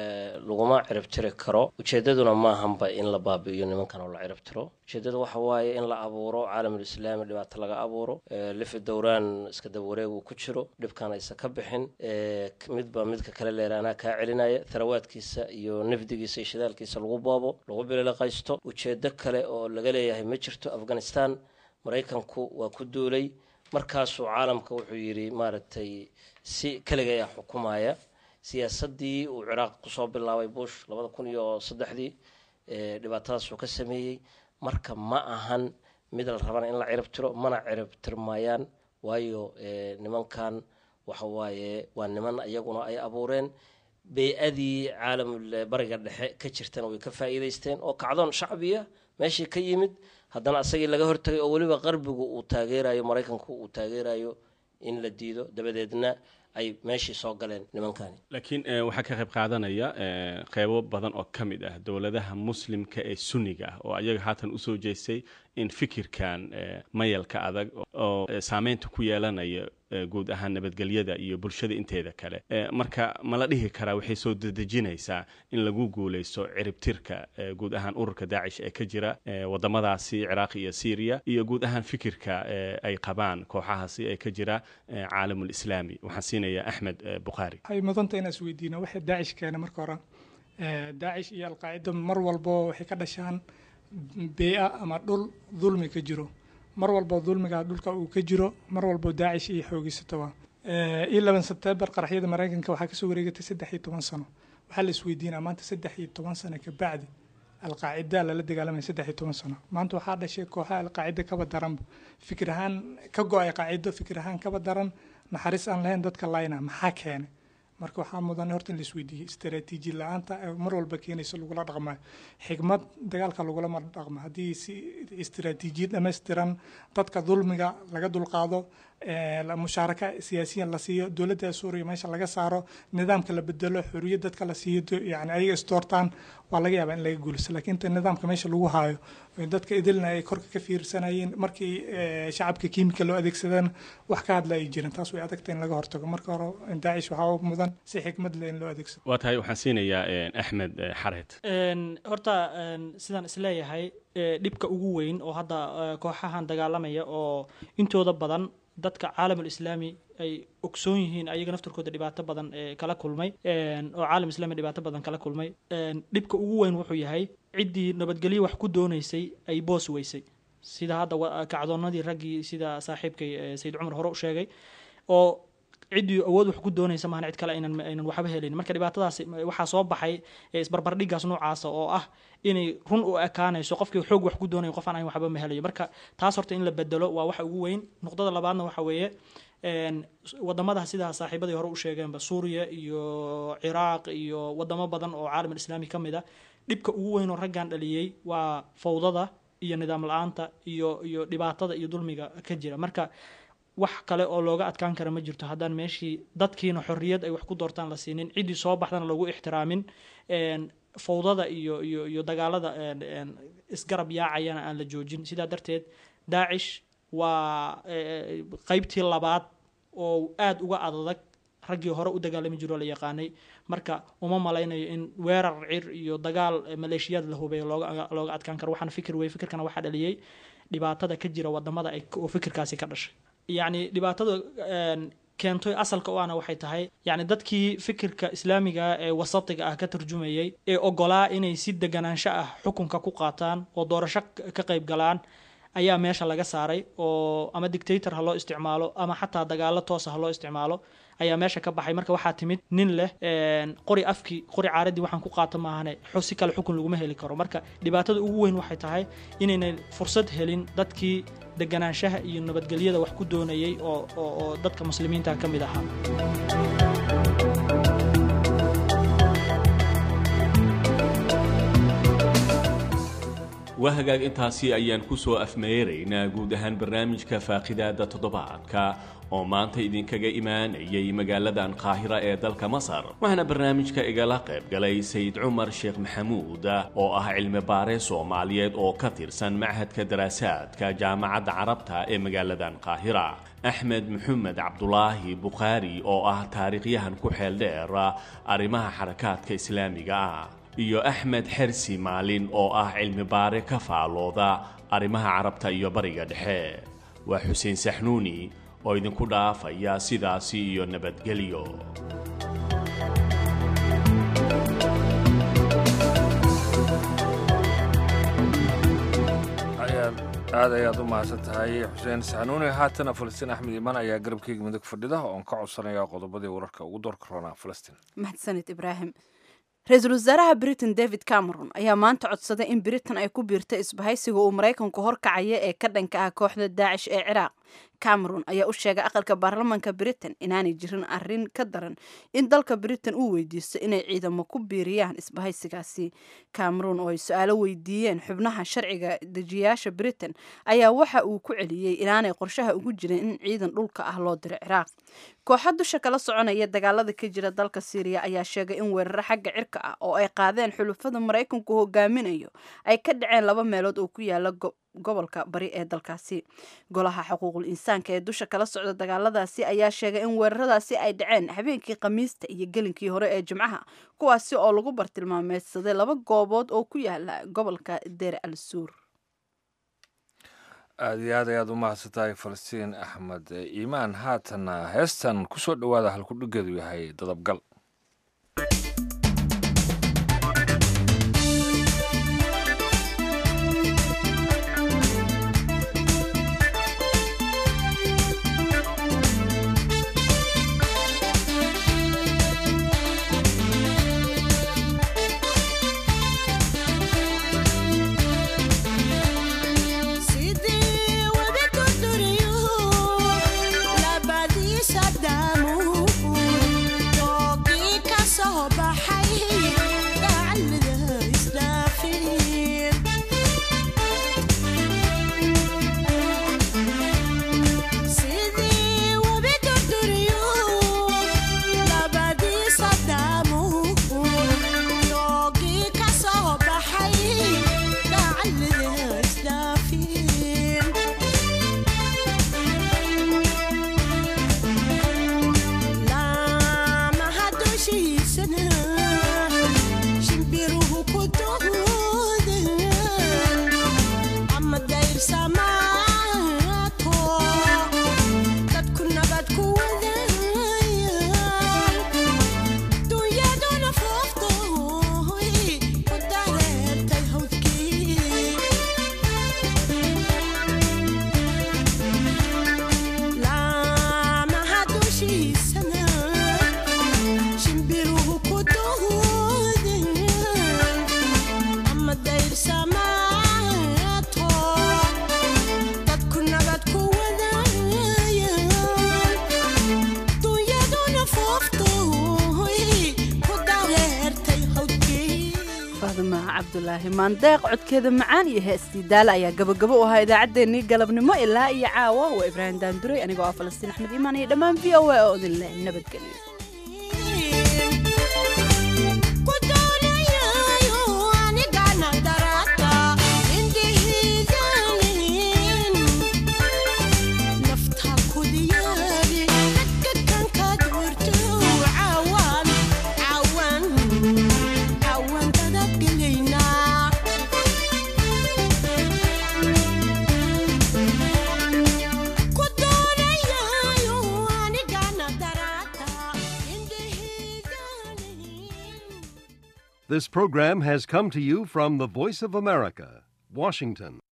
S7: laguma cirib tiri karo ujeedaduna maahanba in la baabi'iyo nimankan oo la cirib tiro ujeedada waxa waaye in la abuuro caalamul islaami dhibaato laga abuuro lifi dowraan iska daba wareeg uu ku jiro dhibkan aysan ka bixin midba midka kale leer anaa kaa celinaya tharawaadkiisa iyo nafdigiisa iyo shidaalkiisa lagu boobo lagu bililaqaysto ujeedo kale oo laga leeyahay ma jirto afghanistan maraykanku waa ku duulay markaasuu caalamka wuxuu yidhi maaragtay si keliga ayaa xukumaya siyaasadii uu ciraaq kusoo bilaabay bush labada kun iyo saddexdii dhibaatadaasuu ka sameeyey marka ma ahan mid la rabana in la cirib tiro mana cirib tirmayaan waayo nimankan waxa waaye waa niman iyaguna ay abuureen bey-adii caalamul bariga dhexe ka jirtana way ka faa'iidaysteen oo kacdoon shacbiya meeshii ka yimid haddana asagii laga hortagay oo weliba qarbigu uu taageerayo maraykanku uu taageerayo in la diido dabadeedna ay meeshii soo galeen nimankani
S6: laakiin waxaa ka qayb qaadanaya qeybo badan oo ka mid ah dowladaha muslimka ee sunniga ah oo ayaga haatan usoo jeestay in fikirkan mayalka adag oo saameynta ku yeelanaya guud ahaan nabadgelyada iyo bulshada inteeda kale marka ma la dhihi karaa waxay soo dedejinaysaa in lagu guuleysto ciribtirka guud ahaan ururka daacish ee ka jira wadamadaasi ciraaq iyo syriya iyo guud ahaan fikirka ay qabaan kooxahaasi ee ka jira caalamul islaami waxaan siinayaa axmed bukhaari
S8: waxay mudanta inaan isweydiino waxay daacish keena marka hore daacish iyo alqaacida mar walbo waxay ka dhashaan bee-a ama dhul dulmi ka jiro mar walbo dulmiga dhulka uu ka jiro mar walbo daacish iyo xoogiysatoba iyo laban sebtembar qaraxyada maraykanka waxaa kasoo wareegatay saddex iyo toban sano waxaa la isweydiinaa maanta saddex iyo toban sano kabacdi alqaacida lala dagaalamaya saddex iyo toban sano maanta waxaa dhashay kooxaha alqaacida kaba daranba fikir ahaan ka go-ay qaacido fikir ahaan kaba daran naxariis aan lahayn dadka layna maxaa keenay marka waxaa mudan horta in la isweydiiyey istaraatiiji la-aanta mar walba keenaysa lagula dhaqmayo xigmad dagaalka lagulama dhaqmo haddii si istaraatiijiyad dhammaystiran dadka dulmiga laga dulqaado mushaaraka siyaasiyan la siiyo dowladda suuriya meesha laga saaro nidaamka la bedelo xoriyad dadka la siiyo yani ayaga isdoortaan waa laga yaabaa in laga guulaysto laakiin inta nidaamka meesha lagu haayo dadka idilna ay korka ka fiirsanayeen markii shacabka kiimika loo adeegsadana wax ka hadla ay jirin taas way adagta in laga hortago marka hore daacish waxaa mudan si xikmad leh in loo adeegsado
S6: waa tahay waxaan siinayaa axmed xareed
S9: horta sidaan isleeyahay dhibka ugu weyn oo hadda kooxahan dagaalamaya oo intooda badan dadka caalamul islaami ay ogsoon yihiin ayaga naftarkooda dhibaato badan kala kulmay oo caalam islami dhibaato badan kala kulmay dhibka ugu weyn wuxuu yahay ciddii nabadgelyo wax ku doonaysay ay boos weysay sida hadda kacdoonadii raggii sida saaxiibkay sayid cumar hore u sheegay oo ciddii awood wax ku doonaysa maahan cid kale aynan aynan waxba helin marka dhibaatadaas waxaa soo baxay isbarbardhigaas noocaasa oo ah inay run u ekaanayso qofkii xoog wax ku doonayo qof aan ayn waxba ma helayo marka taas horta in la bedelo waa waxa ugu weyn nuqdada labaadna waxa weeye wadamada sidaa saaxiibadii hore u sheegeenba suuriya iyo ciraaq iyo wadamo badan oo caalam islaami ka mid a dhibka ugu weyn oo raggan dhaliyey waa fawdada iyo nidaam la-aanta iyo iyo dhibaatada iyo dulmiga ka jira marka wax kale oo looga adkaan kara ma jirto haddaan meeshii dadkiina xorriyad ay wax ku doortaan la siinin ciddii soo baxdana lagu ixtiraamin fawdada iyo iyo iyo dagaalada isgarab yaacayana aan la joojin sidaa darteed daacish waa qeybtii labaad oo aada uga adadag raggii hore u dagaalami jiro la yaqaanay marka uma malaynayo in weerar cir iyo dagaal maleeshiyaad la hubeeyo looga looga adkaan karo waxaana fikir wey fikirkana waxaa dhaliyey dhibaatada ka jira wadamada ay oo fikirkaasi ka dhashay yacni dhibaatada keentay asalka u ana waxay tahay yacni dadkii fikirka islaamiga ee wasatiga ah ka tarjumayay ee ogolaa inay si deganaansho ah xukunka ku qaataan oo doorasho ka qayb galaan ayaa meesha laga saaray oo ama dictator ha loo isticmaalo ama xataa dagaalo toosa ha loo isticmaalo ayaa meesha ka baxay marka waxaa timid nin leh qori afkii qori caaradii waxaan ku qaato maahane si kale xukun laguma heli karo marka dhibaatada ugu weyn waxay tahay inaynay fursad helin dadkii deganaanshaha iyo nabadgelyada wax ku doonayay oo oo dadka muslimiinta ka mid ahaa
S6: waa hagaag intaasi ayaan ku soo afmeeraynaa guud ahaan barnaamijka faaqidaada toddobaadka oo maanta idinkaga imaanayay magaaladan qaahira ee dalka masar waxaana barnaamijka igala qayb galay sayid cumar sheekh maxamuud oo ah cilmi baare soomaaliyeed oo ka tirsan machadka daraasaadka jaamacadda carabta ee magaaladan qaahira axmed maxamed cabdulaahi bukhaari oo ah taariikhyahan ku xeel dheer arrimaha xarakaadka islaamiga ah iyo axmed xersi maalin oo ah cilmi baare ka faalooda arrimaha carabta iyo bariga dhexe waa xuseen saxnuuni oo idinku dhaafaya sidaasi iyo nabadgelyo
S1: aad ayaad u mahadsan tahay xuseen saxnuuni haatana falastiin axmed iimaan ayaa garabkeyga midig fadhida oon ka codsanaya qodobadii wararka ugu doorka roonaa falastiin
S2: mahadsanid ibraahim ra-iisul wasaaraha britain david cameron ayaa maanta codsaday in britain ay ku biirto isbahaysiga uu maraykanku horkacaya ee ka dhanka ah kooxda daacish ee ciraaq cameron ayaa u sheegay aqalka baarlamanka britain inaanay jirin arin ka daran in dalka britain uu weydiisto inay ciidamo ku biiriyaan isbahaysigaasi cameron oo ay su-aalo weydiiyeen xubnaha sharciga dejiyaasha britain ayaa waxa uu ku celiyey inaanay qorshaha ugu jirin in ciidan dhulka ah loo diro ciraaq kooxa dusha kala soconaya dagaalada ka jira dalka syriya ayaa sheegay in weeraro xagga cirka ah oo ay qaadeen xulufada maraykanku hogaaminayo ay ka dhaceen laba meelood oo ku yaala gobolka bari ee dalkaasi golaha xuquuqul insaanka ee dusha kala socda dagaaladaasi ayaa sheegay in weeraradaasi ay dhaceen habeenkii khamiista iyo gelinkii hore ee jimcaha kuwaasi oo lagu bartilmaameedsaday laba goobood oo ku yaala gobolka deer al suur
S1: aada iyo aad ayaad u mahadsantahay falastiin axmed iimaan haatana heestan kusoo dhowaada halkudhigeedu yahay dadabgal
S2: cabdulaahi maandeeq codkeeda macaan iyo heestii daale ayaa gabagabo u ahaa idaacaddeenii galabnimo ilaa iyo caawa waa ibraahim daanduray anigoo ah falastiin axmed iimaan iyo dhammaan v o a oo idin leh nabadgelyo
S17: This program has come to you from the Voice of America, Washington.